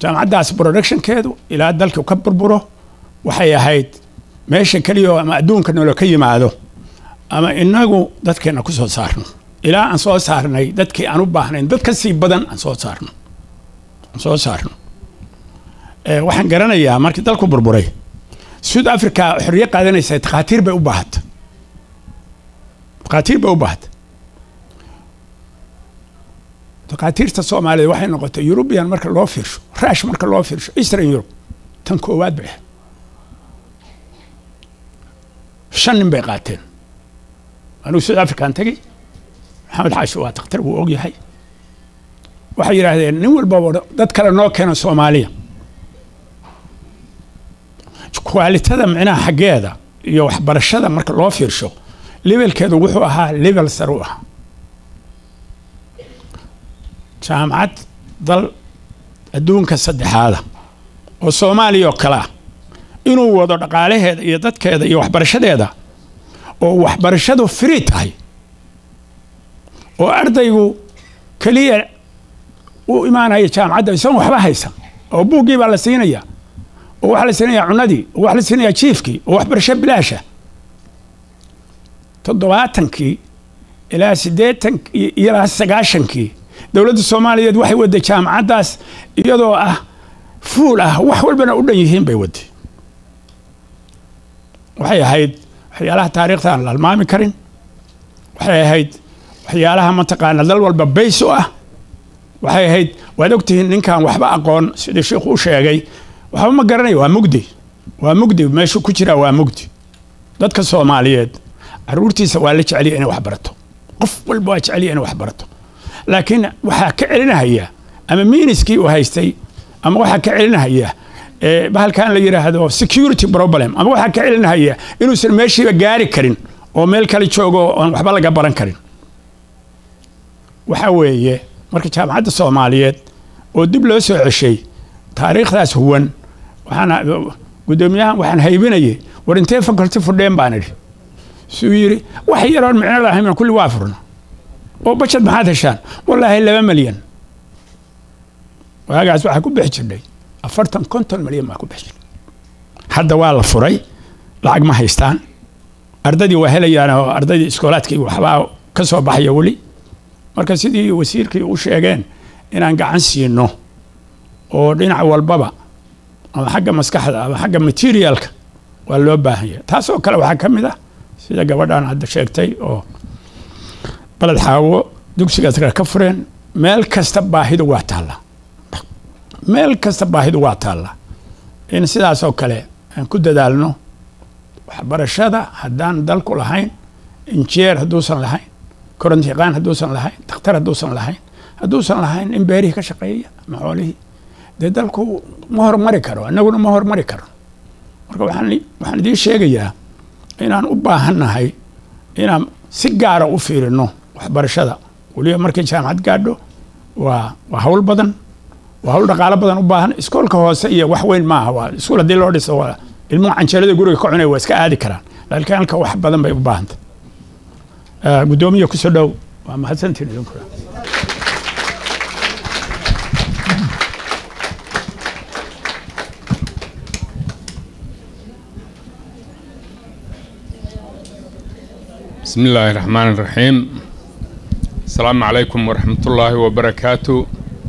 jaamacaddaas productionkeedu ilaa dalku ka burburo waxay ahayd meesha keliya oo ama adduunka nolo ka yimaado ama inagu dadkeena ku soo saarno ilaa aan soo saarnay dadkii aan u baahnayn dad ka sii badan aan soo saarno aan soo saarno Eh, waxaan garanayaa markii dalku burburay south africa xorriye qaadanaysa takhaatiir bay u baahata takhaatiir bay u baahata takhaatiirta soomaaliyeed waxay noqotay eurubian marka loo fiirsho rash marka loo fiirsho eastern europe tan koowaad bay ahayd shan nin bay qaateen anigu south african tagay maxamed xaashi waa dakhtar wuu ogyahay waxay yidhaahdeen nin walbaba dad kale noo keena soomaaliya kwaalitada micnaha xaggeeda iyo waxbarashada marka loo fiirsho levelkeedu wuxuu ahaa level sare u ahaa jaamacad dal adduunka saddexaada oo soomaaliya oo kale ah inuu wado dhaqaalaheeda iyo dadkeeda iyo waxbarashadeeda oo waxbarashadu free tahay oo ardaygu keliya u imaanaya jaamacadda isagoon waxba haysan oo buuggii baa la siinaya oo waxaa la siinayaa cunadii oo waxaa la siinayaa jiifkii oo waxbarasho bilaasha toddobaatankii ilaa siddeetan ilaa sagaashankii dowladda soomaaliyeed waxay waday jaamacaddaas iyadoo ah fuul ah wax walbana u dhan yihiin bay waday waxay ahayd waxyaalaha taariikhda aan la almaami karin waxay ahayd waxyaalaha mataqaana dal walba bays u ah waxay ahayd waad ogtihiin ninkan waxba aqoon sidii sheikhu u sheegay waxba ma garanayo waa mugdi waa mugdi meeshuu ku jiraa waa mugdi dadka soomaaliyeed caruurtiisa waa la jeceliya inay wax barato qof walba waa jeceliya inay wax barato laakiin waxaa ka celinahaya ama miiniskii uu haystay ama waxaa ka celinahaya eh, bahalkan la yidhaahdo security problem ama waxaa ka celinahaya inuusan meeshiiba gaari karin oo meel kale joogo oon waxba laga baran karin waxa weeye marka jaamacadda soomaaliyeed oo dib loo soo ceshay taariikhdaas huwan waxaan guddoomiyahan waxaan haybinayay war intee faculty fudheen baan idhi suu yidhi wax yaroon micno lahayn kulli waa furna oo bajad maxaad heshaan wallaahi laba malyan waagaas waxaa ku bixi jirnay afartan konton malyan baa ku bixi jirnay hadda waa la furay lacag ma haystaan ardaydii waa helayaan oo ardaydii iskoolaadkii waxbaa ka soo baxaya weli marka sidii wasiirkii u sheegeen inaan gacan siino oo dhinac walbaba ama xagga maskaxda ama xagga materialka waa loo baahan yahay taasoo kale waxaa ka mid ah sida gabadhan hadda sheegtay oo baled xaawo dugsigaas kale ka fureen meel kasta baahidu waa taallaa meel kasta baahidu waa taallaa in sidaasoo kale aan ku dadaalno waxbarashada haddaan dalku lahayn injeer hadduusan lahayn koronti yaqaan hadduusan lahayn dakhtar hadduusan lahayn hadduusan lahayn in beerihii ka shaqeeya ama xoolihii dee dalku ma hormari karo annaguna ma hormari karo marka waxaan waxaan idiin sheegayaa inaan u baahannahay inaan si gaara u fiirino waxbarashada weliba markay jaamacad gaadho waa waa hawl badan waa hawl dhaqaalo badan u baahan iskoolka hoose iyo wax weyn maaha waa iskuul haddii loo dhiso waa ilmuhu canjeelada guriga ka cunaya waa iska aadi karaan laakiin halka wax badan bay u baahanta guddoomiya kusoo dhow waa mahadsantiin idinkuna بسم الله الرحمن الرحيم السلام عليكم ورحمة الله وبركاته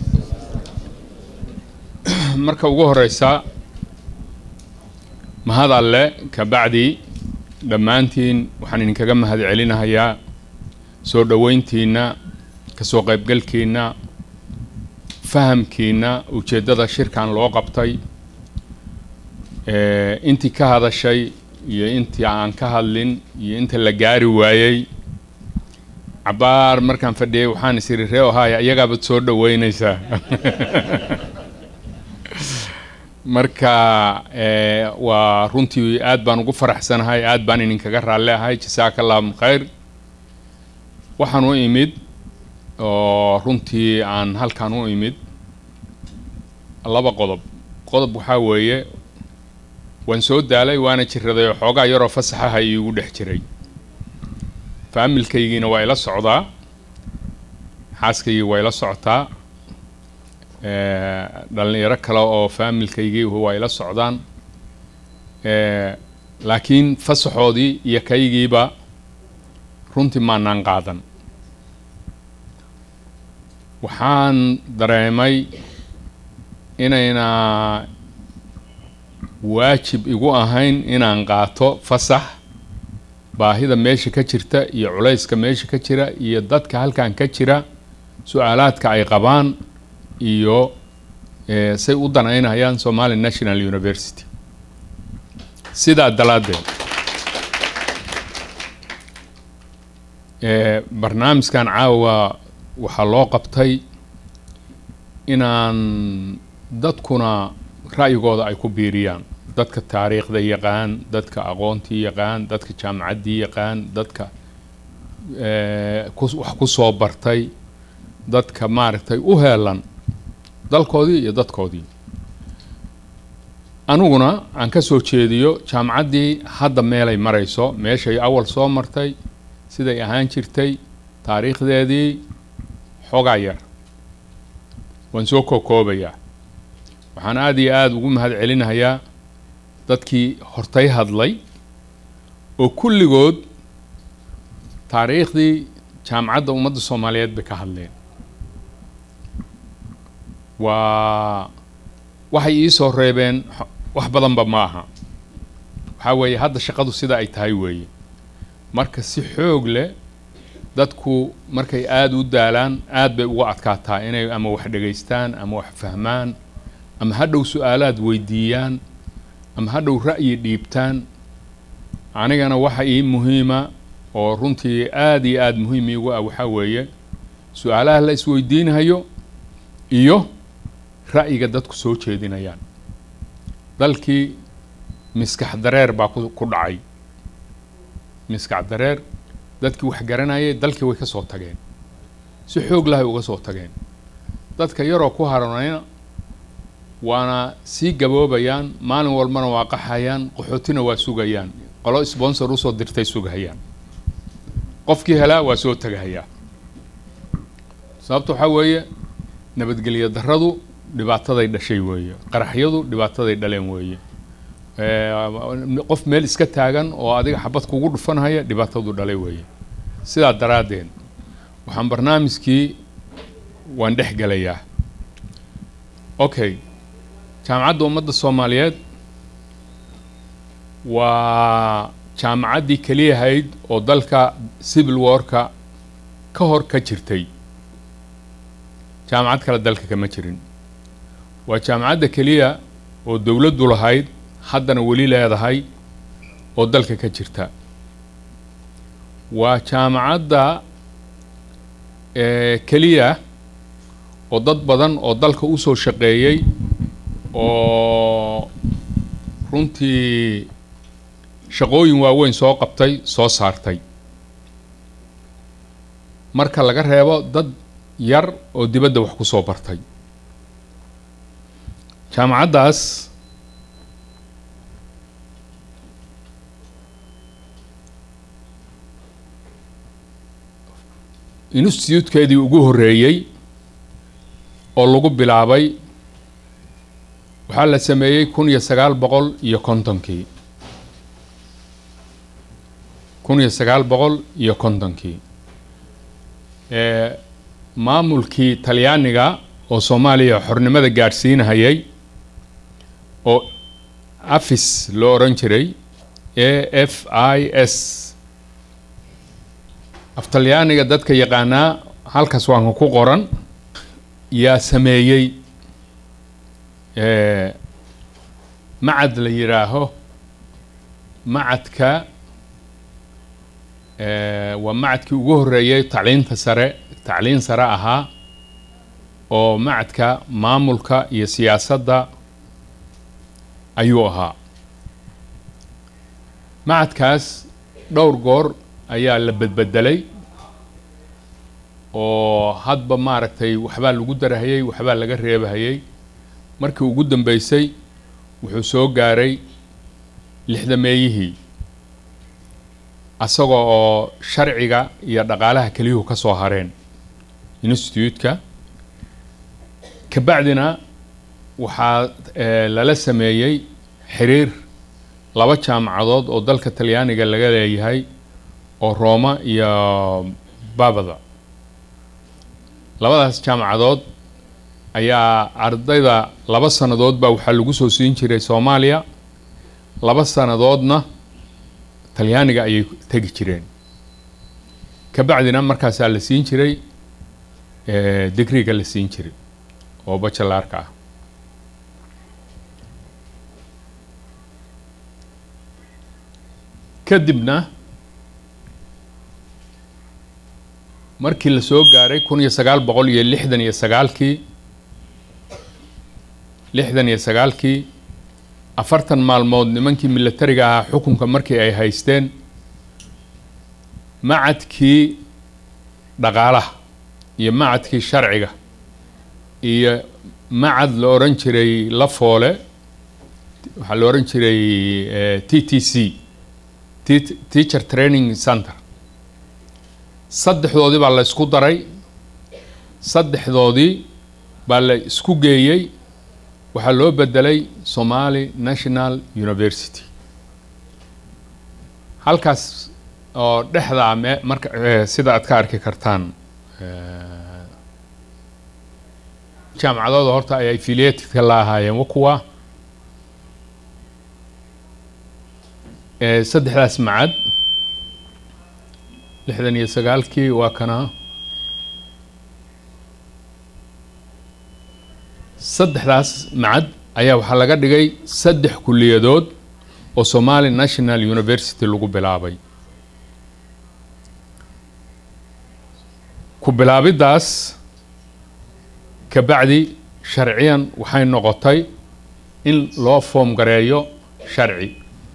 marka ugu horeysa mahad alle kabacdi dhammaantiin waxaan idinkaga mahad celinahayaa soo dhoweyntiinna kasoo qaybgalkiinna fahamkiinna ujeeddada shirkan loo qabtay intii ka hadashay iyo intii aan ka hadlin iyo inta la gaari waayey cabaar markaan fadhiyay waxaan is iri ree ohaya iyagaabaad soo dhoweynaysaa marka waa runtii aad baan ugu faraxsanahay aad baan idinkaga raalli ahay jasaaka allahum khayr waxaan u imid oo runtii aan halkan u imid laba qodob qodob waxaa weeye waan soo daalay waana jiraday oo xoogaa yaroo fasaxaha iigu dhex jiray faamilkaygiina waa ila socdaa xaaskaygii waa ila socotaa Eh, dhalinyaro kale oo faamilkaygii waa ila socdaan Eh, laakiin fasaxoodii iyo kaygiiba runtii maanaan qaadan waxaan dareemay inayna waajib igu ahayn inaan qaato fasax baahida meesha ka jirta iyo culayska meesha ka jira iyo dadka halkan ka jira su-aalaadka ay qabaan iyo eh, say u danaynayaan somali national university sidaa dalaaddeed Eh, barnaamijkan caawa waxaa loo qabtay inaan dadkuna ra'yigooda ay ku biiriyaan dadka taariikhda yaqaan dadka aqoontii yaqaan dadka jaamacaddii yaqaan dadka eh, ku- wax ku soo bartay dadka maaragtay u heelan dalkoodii iyo dadkoodii aniguna aan ka soo jeediyo jaamacaddii hadda meelay marayso meeshay awal soo martay siday ahaan jirtay taariikhdeedii xogaa yar waan soo kookoobayaa waxaan aada iyo aada ugu mahad celinayaa dadkii hortay hadlay oo kulligood taariikhdii jaamacadda ummadda soomaaliyeed bay ka hadleen waa waxay ii soo reebeen xo- wax badanba ma aha waxaa weeye hadda shaqadu sida ay tahay weeye marka si xoog leh dadku markay aada u daalaan aad bay uga adkaataa inay ama wax dhegaystaan ama wax fahmaan ama hadhow su-aalaad weydiiyaan ama hadhow ra'yi dhiibtaan anigana waxa ii muhiima oo runtii aada iyo aada muhiim iigu ah waxaa weeye su-aalaha la isweydiinayo iyo ra'yiga dadku soo jeedinayaan dalkii miskax dareer baa ku ku dhacay miskax dareer dadkii wax garanayay dalkii way ka soo tageen si xoog lahay uga soo tageen dadka yaroo ku haranayna waana sii gaboobayaan maalin walbana waa qaxayaan qaxootina waa sugayaan qolo sponsor usoo dirtay sugahayaan qofkii helaa waa soo tagahayaa sababta waxaa weeye nabadgelyo darradu dhibaataday dhashay weeye qaraxyadu dhibaataday dhaleen weeye Eh, qof meel iska taagan oo adiga xabad kugu dhufanhaya dhibaatadu dhalay weeye sidaa daraaddeed waxaan barnaamijkii waan dhex gelayaa okay jaamacadda ummadda soomaaliyeed waa jaamacaddii keliyahayd oo dalka civil warka ka hor ka jirtay jaamacad kale dalka kama jirin waa jaamacadda keliya oo dowladdu lahayd haddana weli leedahay oo dalka ka jirta waa jaamacadda eh, keliya oo dad badan oo dalka usoo shaqeeyey oo runtii shaqooyin waaweyn soo qabtay soo saartay marka laga reebo dad yar oo dibadda wax ku soo bartay jaamacaddaas institutekeedii ugu horreeyey oo lagu bilaabay waxaa la sameeyey kun iyo sagaal boqol iyo kontonkii kun iyo sagaal boqol iyo kontonkii Eh, maamulkii talyaaniga oo soomaaliya xornimada gaadhsiinahayay oo afis loo odhan jiray a f i s af talyaaniga dadka yaqaanaa halkaas waanka ku qoran yaa sameeyey eh, macad la yidhaaho macadka eh, waa macadkii ugu horreeyey tacliinta sare tacliin sare ahaa oo macadka maamulka iyo siyaasadda ayuu ahaa macadkaas dhowr goor ayaa la bedbedelay oo hadba maaragtay waxbaa lagu darahayey waxbaa laga reebahayey markii ugu dambeysay wuxuu soo gaaray lixdameeyihii asaga oo sharciga iyo dhaqaalaha keliyuhu ka soo hareen institute-ka kabacdina waxaa eh, lala sameeyey xiriir laba jaamacadood oo dalka talyaaniga laga leeyahay oo rooma iyo babada labadaas jaamacadood ayaa ardayda laba sannadood baa waxaa lagu soo siin jiray soomaaliya laba sannadoodna talyaaniga ayay tegi jireen kabacdina markaasaa la siin jiray eh, digriga la siin jiray oo bacalaarka ah kadibna markii la soo gaaray kun iyo sagaal boqol iyo lixdan iyo sagaalkii lixdan iyo sagaalkii afartan maalmood nimankii militariga ahaa xukunka markii ay haysteen macadkii dhaqaalaha iyo macadkii sharciga iyo macad la odhan jiray lafoole waxaa la odhan jiray eh, t t c Tea- teacher training center saddexdoodii baa la isku daray saddexdoodii baa la isku geeyey waxaa loo bedelay somali national university halkaas oo dhexdaa me marka eh, sida aad ka arki kartaan eh, jaamacadooda horta ay affiliatedka la ahaayeen wa kuwa Eh, saddexdaas macad lixdan iyo sagaalkii waa kana saddexdaas macad ayaa waxaa laga dhigay saddex kuliyadood oo somali national university lagu bilaabay ku bilaabiddaas kabacdi sharciyan waxay noqotay in loo foom gareeyo sharci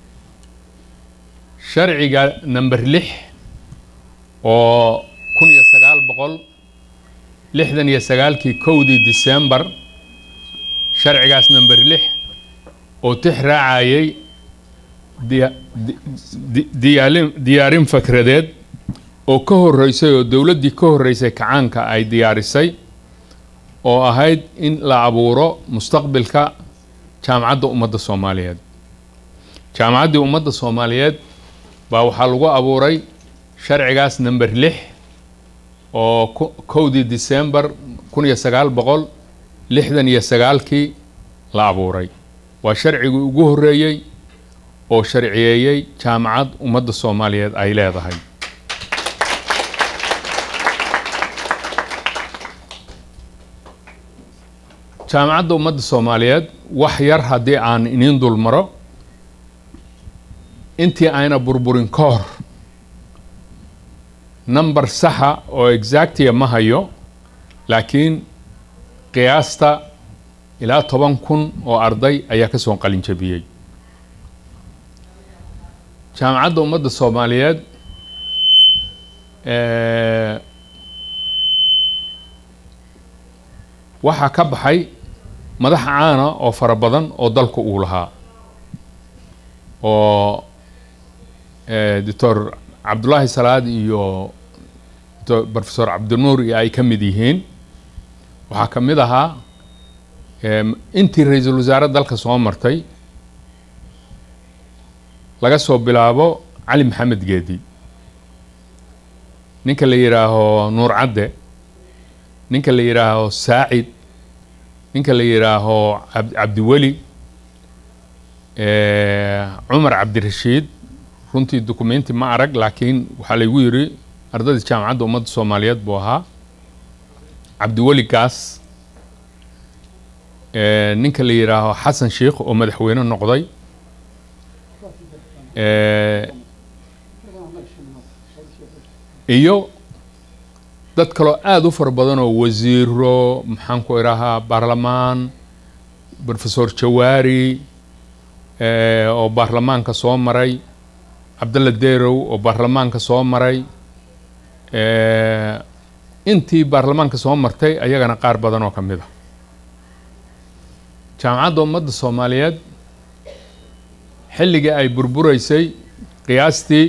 sharciga number lix oo kun iyo sagaal boqol lixdan iyo sagaalkii kowdii december sharcigaas number lix oo tix raacayay diya- di- di- diyaalin diyaarin fakradeed oo ka horreysay oo dowladdii ka horreysay kacaanka ay diyaarisay oo ahayd in la abuuro mustaqbilka jaamacadda ummadda soomaaliyeed jaamacaddii ummadda soomaaliyeed baa waxaa lagu abuuray sharcigaas number lix oo ko- kowdii december kun iyo sagaal boqol lixdan iyo sagaalkii la abuuray waa sharcigii ugu horreeyey oo sharciyeeyey jaamacad ummadda soomaaliyeed ay leedahay jaamacadda ummadda soomaaliyeed wax yar haddii aan iniin dul maro intii ayna burburin ka hor number saxa oo exactia ma hayo laakiin qiyaasta ilaa toban kun oo arday ayaa ka soo qalin jabiyey jaamacadda ummadda soomaaliyeed eh, waxaa ka baxay madax caana oo fara badan oo dalku uu lahaa oo eh, doctor cabdullaahi salaad iyo do- professor cabdinuur iyo ay ka mid yihiin waxaa ka mid ahaa em, intii ra-iisul wasaare dalka soo martay laga soo bilaabo cali maxamed geedi ninka la yidhaaho nuur cadde ninka la yidhaaho saacid ninka la yidhaaho cab- cabdiweli eh, cumar cabdirashiid runtii dukumenti ma arag laakiin waxaa laygu yidhi ardadii jaamacadda ummadda soomaaliyeed buu ahaa cabdiweli gaas eh, ninka la yidhaaho xasan sheikh oo madaxweyne noqday eh, iyo dad kaloo aada u fara badan oo wasiiro maxaan ku idhahaa baarlamaan professor jawaari eh, oo baarlamaanka soo maray cabdalla derow oo baarlamaanka soo maray eh, intii baarlamaanka soo martay ayagana qaar badan oo ka mid a jaamacadda ummadda soomaaliyeed xilligii ay burburaysay qiyaastii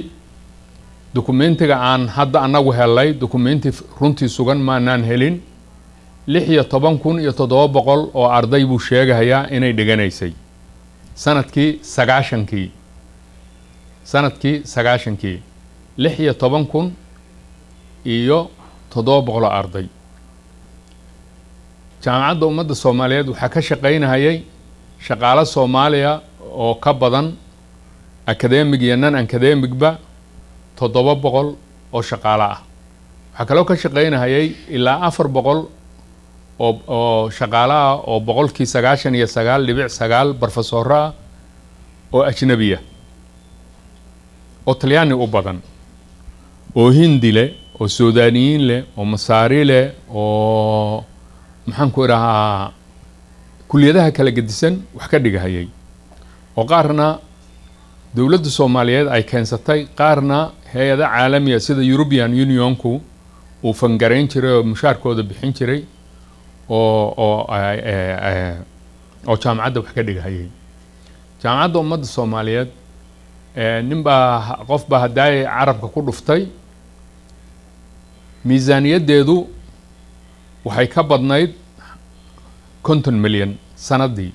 dukumentiga aan hadda annagu helay dukumenti runtii sugan maanaan helin lix iyo toban kun iyo toddoba boqol oo arday buu sheegahayaa inay dhiganaysay sanadkii sagaashankii sanadkii sagaashankii lix iyo toban kun iyo toddoba boqol oo arday jaamacadda ummadda soomaaliyeed waxaa ka shaqaynahayay shaqaalo soomaaliya oo ka badan academig iyo non academigba toddoba boqol oo shaqaalo ah waxaa kaloo ka shaqaynahayay ilaa afar boqol oo oo shaqaalo ah oo boqolkii sagaashan iyo sagaal dhibic sagaal barofesoro ah oo ajnabiya oo talyaani u badan oo hindi leh oo suudaniyiin leh oo masaari leh oo maxaan ku idhahaa kuliyadaha kala gedisan wax ka dhigahayay oo qaarna dowladda soomaaliyeed ay keensatay qaarna hay-ada caalamiya sida european unionku uu fangarayn jiray oo mushaarkooda bixin jiray oo oo oo jaamacadda wax ka dhigahayay jaamacadda ummadda soomaaliyeed nin baa qof baa haddaay carabka ku dhuftay miisaaniyaddeedu waxay ka badnayd konton milyan sanadii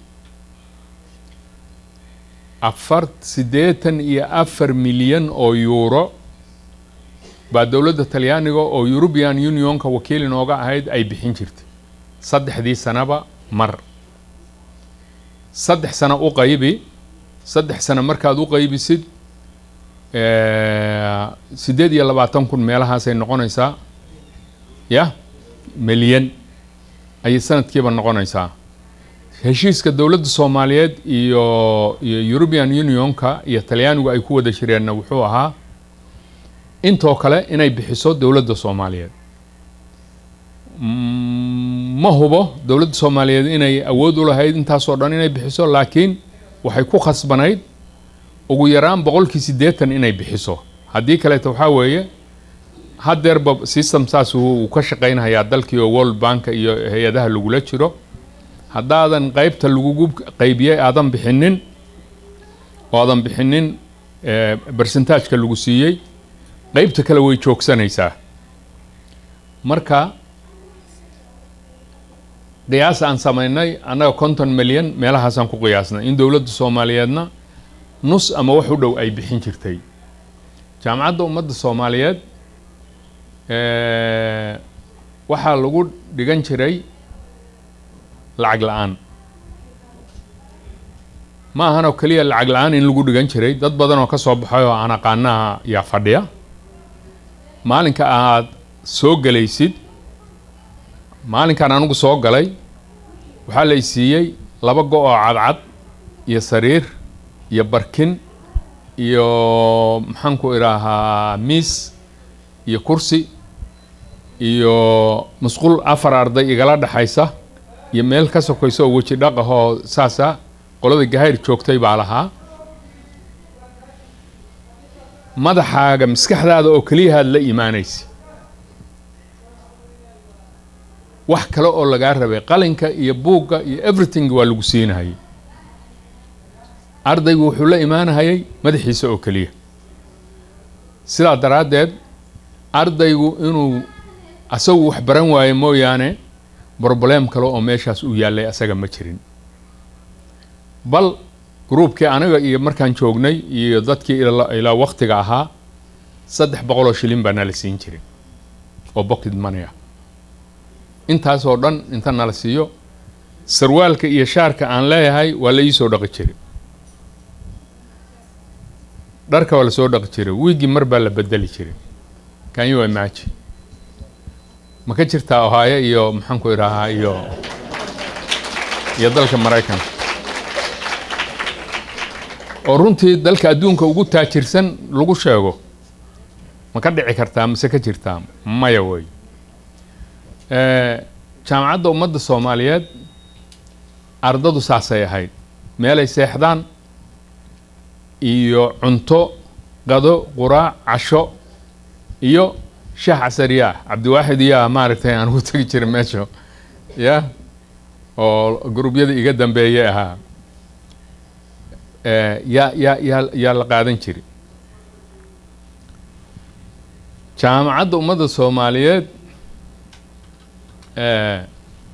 afar siddeetan iyo afar milyan oo yuuro baa dowladda talyaaniga oo european unionka wakiil inooga ahayd ay bixin jirtay saddexdii sanaba mar saddex sano u qaybi saddex sano markaad u qaybisid siddeed iyo labaatan kun meelahaasay noqonaysaa ya milyan ayay sanadkiiba noqonaysaa heshiiska dowladda soomaaliyeed iyo iyo european unionka iyo talyaanigu ay ku wada jireenna wuxuu ahaa intoo kale inay bixiso dowladda soomaaliyeed ma hubo dowladda soomaaliyeed inay awood u lahayd intaasoo dhan inay bixiso laakiin waxay ku khasbanayd ugu yaraan boqolkii siddeetan inay bixiso haddii kaleeto waxaa weeye haddeerba system saas uu ka shaqaynhayaa dalkii oo world banka iyo hay-adaha lagula jiro haddaadan qeybta lagugu qaybiyey aadan bixinin oo aadan bixinin bersentaajka lagu siiyey qeybta kale way joogsanaysaa marka qiyaas aan samaynay annaga konton milyan meelahaasaan ku qiyaasnay in dowladda soomaaliyeedna nus ama wax u dhow ay bixin jirtay jaamacadda ummadda soomaaliyeed waxaa lagu dhigan jiray lacag la-aan ma ahan oo keliya lacag la-aan in lagu dhigan jiray dad badan oo ka soo baxay oo aan aqaanaha yaa fadhiya maalinka aad soo gelaysid maalinkaan anigu soo galay waxaa la isiiyey laba go oo cadcad iyo sariir iyo barkin iyo maxaan ku idhaahaa miis iyo kursi iyo musqul afar arday igala dhexaysa iyo meel ka sokaysa oo weji dhaq ahoo saasa qolada gahayr joogtay baa lahaa madaxaaga maskaxdaada oo keliyahaad la imaanaysa wax kale oo lagaa rabay qalinka iyo buugga iyo everything waa lagu siinahayay ardaygu wuxuu la imaanahayay madaxiisa oo keliya sidaa daraaddeed ardaygu inuu asagu wax baran waayo mooyaane broblem kale oo meeshaas u yaallay asaga ma jirin bal gruubkii aniga iyo markaan joognay iyo dadkii ilaa waktiga ahaa saddex boqol oo shilin baa nala siin jirin oo bocket money ah intaasoo dhan inta nala siiyo sarwaalka iyo shaarka aan leeyahay waa la iisoo dhaqi jiray dharka waa lasoo dhaqi jiray wiigii mar baa la bedeli jiray can you imagine ma ka jirtaa ohaayo iyo maxaan ku idhaahaa iyo iyo dalka maraykanka oo runtii dalka adduunka ugu taajirsan lagu sheego ma ka dhici kartaa mase ka jirtaa maya wey jaamacadda ummadda soomaaliyeed ardadu saasay ahayd meelay seexdaan iyo cunto qado quraac casho iyo shaah casariyaah cabdiwaaxid iyaa maaragtay aan ugu tegi jiray meesha ya oo gruubyada iga dambeeyay ahaa yaa yaa yaa yaa la qaadan jiray jaamacadda ummadda soomaaliyeed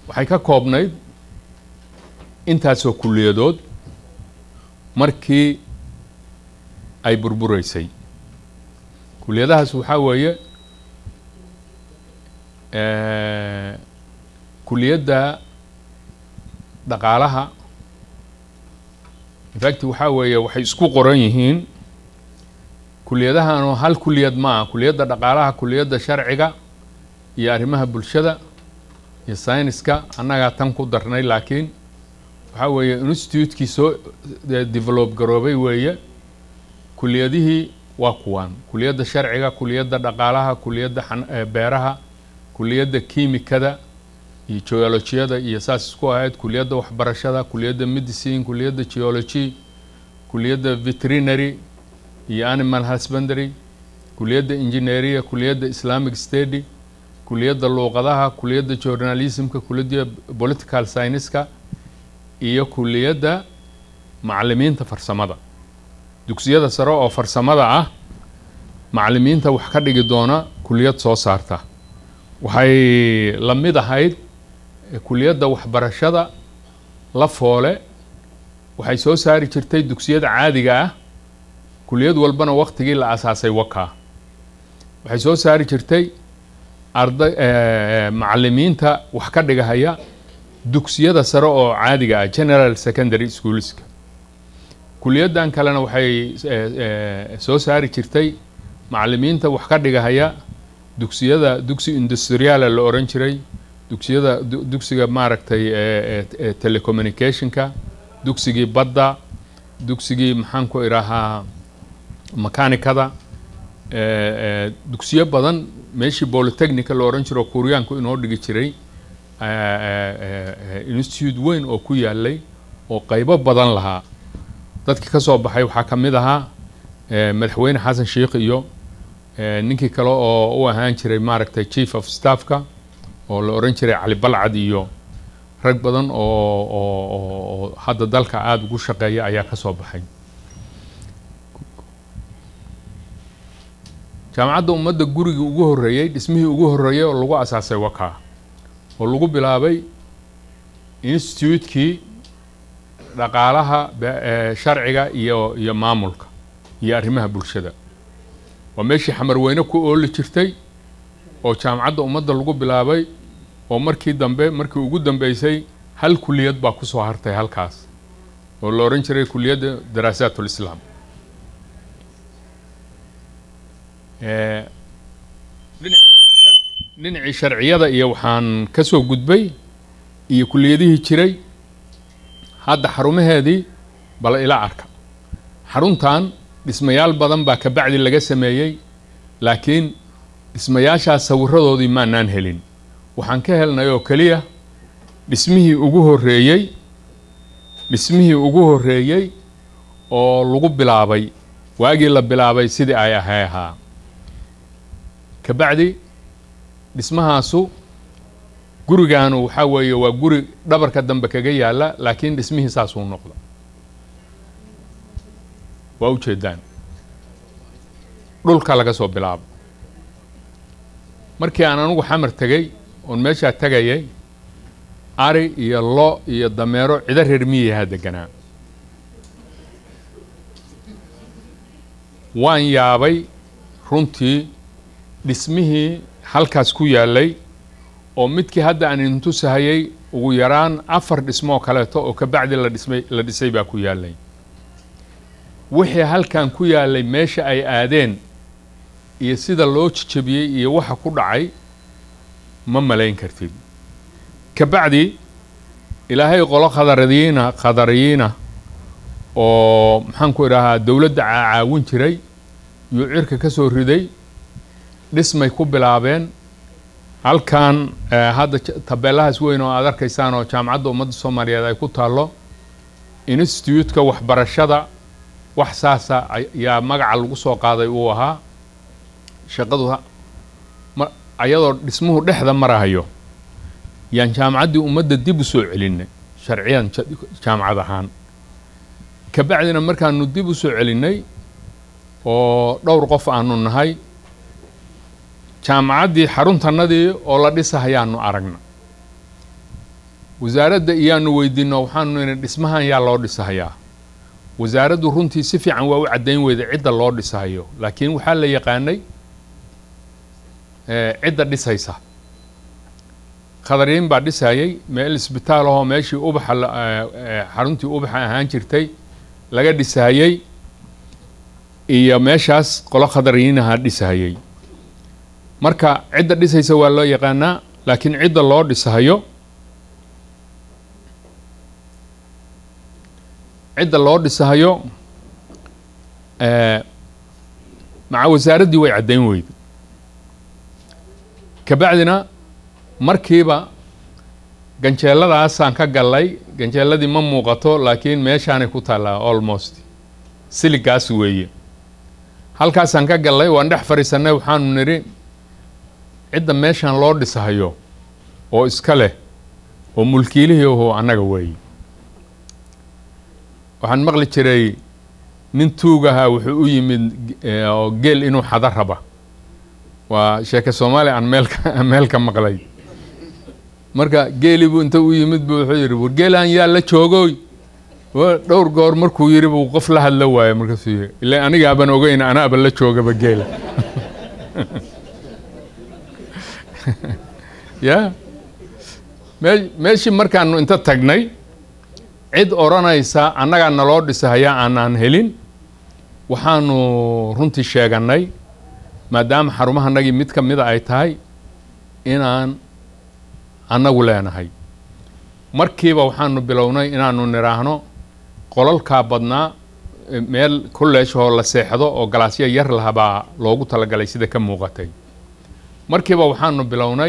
waxay ka koobnayd intaasoo kulliyadood markii ay burburaysay kuliyadahaas waxaa weeye kuliyadda dhaqaalaha infact waxaa weeye waxay isku qoran yihiin kuliyadahanoo hal kuliyad ma ah kuliyadda dhaqaalaha kuliyadda sharciga iyo arrimaha bulshada iyo sayniska annagaa tan ku darnay laakiin waxaa weeye institutekii soo develop garoobay weeye kuliyadihii waa kuwaan kuliyadda sharciga kuliyadda dhaqaalaha kuliyadda beeraha kuliyadda kiimikada iyo geolojiyada iyo saas isku ahayd kuliyadda waxbarashada kuliyadda medicine kuliyadda geology kuliyadda veterinary iyo animal husbandary kuliyadda engineeria kuliyadda islamic study kuliyadda luuqadaha kuliyadda journalismka kuliyadda political scienceska iyo kuliyadda macalimiinta farsamada dugsiyada sare oo farsamada ah macalimiinta wax ka dhigi doona kuliyad soo saarta waxay la mid ahayd kuliyadda waxbarashada la foole waxay soo saari jirtay dugsiyada caadiga ah kuliyad walbana waktigii la asaasay wakaa waxay soo saari jirtay arday macalimiinta wax ka dhigahaya dugsiyada sare oo caadiga ah general secondary schoolska kuliyaddan kalena waxay soo saari jirtay macalimiinta wax ka dhigahaya dugsiyada dugsi industriala la oran jiray dugsiyada dugsiga maaragtay telecommunicationka dugsigii badda dugsigii maxaan ku idhaahaa makanikada dugsiyo badan meeshii polytechnica la oran jiro kuuriyaanku inoo dhigi jiray institute weyn oo ku yaalay oo qaybo badan lahaa dadkii ka soo baxay waxaa ka mid ahaa madaxweyne xasan sheikh iyo ninkii kale oo u ahaan jiray maaragtay chief of staffka oo la oran jiray cali balcad iyo rag badan oo oo hadda dalka aada ugu shaqeeya ayaa ka soo baxay jaamacadda ummadda gurigii ugu horreeyey dhismihii ugu horreeyey oo lagu asaasay wakaa oo lagu bilaabay institutekii dhaqaalaha sharciga iyo iyo maamulka iyo arrimaha bulshada waa meeshii xamarweyne ku ooli jirtay oo jaamacadda ummadda lagu bilaabay oo markii dambe markii ugu dambeysay hal kuliyad baa kusoo hartay halkaas oo la oran jiray kuliyadda daraasaat ulislaam dhinacii sharciyada iyo waxaan ka soo gudbay iyo kuliyadihii jiray hadda xarumaheedii bal ila arka xaruntan dhismayaal badan baa kabacdi laga sameeyey laakiin dhismayaashaas sawiradoodii maanaan helin waxaan ka helnay oo keliya dhismihii ugu horreeyey dhismihii ugu horreeyey oo lagu bilaabay waagii la bilaabay sidii ay ahay ahaa kabacdi dhismahaasu gurigaanu waxaa weeye waa guri dhabarka dambe kaga yaalla laakiin dhismihii saasuu noqda waa ujeedaan dhulka laga soo bilaabo markii aan anugu xamar tegey oon meeshaa tegayay ari iyo lo iyo dameero cido reer miyahaa deganaa waan yaabay runtii dhismihii halkaas ku yaallay oo midkii hadda aan intusahayay ugu yaraan afar dhismoo kaleeto oo kabacdi la dhismay la dhisay baa ku yaallay wixii halkan ku yaallay meesha ay aadeen iyo sida loo jejabiyey iyo waxa ku dhacay ma malayn kartid kabacdi ilaahay qolo khadaradiina khadariyiina oo maxaan ku idhahaa dowladda caawin jiray yuu cirka ka soo riday dhismay ku bilaabeen halkan hadda tabeelahaas weyn oo aad arkaysaan oo jaamacadda ummadda soomaaliyeed ay ku taallo institutka waxbarashada wax saasa ayaa magaca lagu soo qaaday uu ahaa shaqadu ayadoo dhismuhu dhexda marahayo yaan jaamacaddii ummadda dib u soo celinay sharciyan jaamacad ahaan kabacdina markaanu dib u soo celinay oo dhowr qof aanu nahay jaamacaddii xaruntanadii oo la dhisahayaanu aragna wasaaradda iyaanu weydiino waxaanu nidhi dhismahan yaa loo dhisahayaa wasaaraddu runtii si fiican waa u caddayn weyda cidda loo dhisahayo laakiin waxaa la yaqaanay eh, cidda dhisaysa khadariin baa dhisayay meel isbitaal ahoo meeshii ubaxa la- eh, eh, xaruntii ubaxa ahaan jirtay laga dhisayey iyo meeshaas qolo khadariinaha dhisahayey marka cidda dhisaysa waa loo yaqaanaa laakiin cidda loo dhisahayo cidda loo dhisahayo eh, maca wasaaraddii way caddayn weyda kabacdina markiiba ganjeeladaasaan ka gallay ganjeeladii ma muuqato laakiin meeshaanay ku taallaa almost siligaas weeye halkaasaan ka gallay waan dhex fadhiisannay waxaanu nidhi cidda meeshaan loo dhisahayo oo iska leh oo mulkiilihii ahoo annaga weeye waxaan maqli jiray nin tuug ahaa wuxuu u yimid eh, oo geel inuu xado raba waa sheeke soomaali aan meelka meel ka maqlay marka geelii buu inta u yimid buu wuxuu yidhi war geelaan yaa la joogoy Wa- dhowr goor markuu yidhi buu qof la hadla waaye markaasuu yidhi ilaa anigaaban ogeyn anaaba la joogaba geela ya mee meeshii markaanu inta tagnay cid odhanaysa annagaa naloo dhisahayaa aanaan helin waxaanu runtii sheegannay maadaama xarumahanagii mid ka mida ay tahay inaan annagu leenahay markiiba waxaanu bilownay inaanu nidhaahno qolalkaa badnaa e, meel kolleejhoo la seexdo oo galaasyo yar lahabaa loogu talagalay sida ka muuqatay markiiba waxaanu bilownay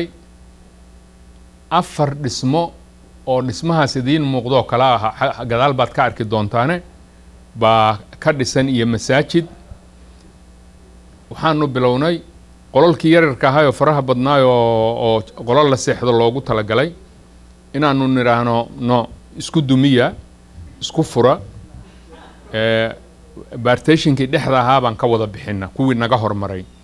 afar dhismo oo dhismahaas idiin muuqdoo kale ah xa- gadaal baad ka arki doontaane baa ka dhisan iyo masaajid waxaanu bilownay qolalkii yaryarka ahay oo faraha badnaay oo oo qolal la seexdo loogu talagalay inaanu nidhaahno no isku dumiya isku fura ee, bartationkii dhexda ahaa baan ka wada bixina kuwii naga hormaray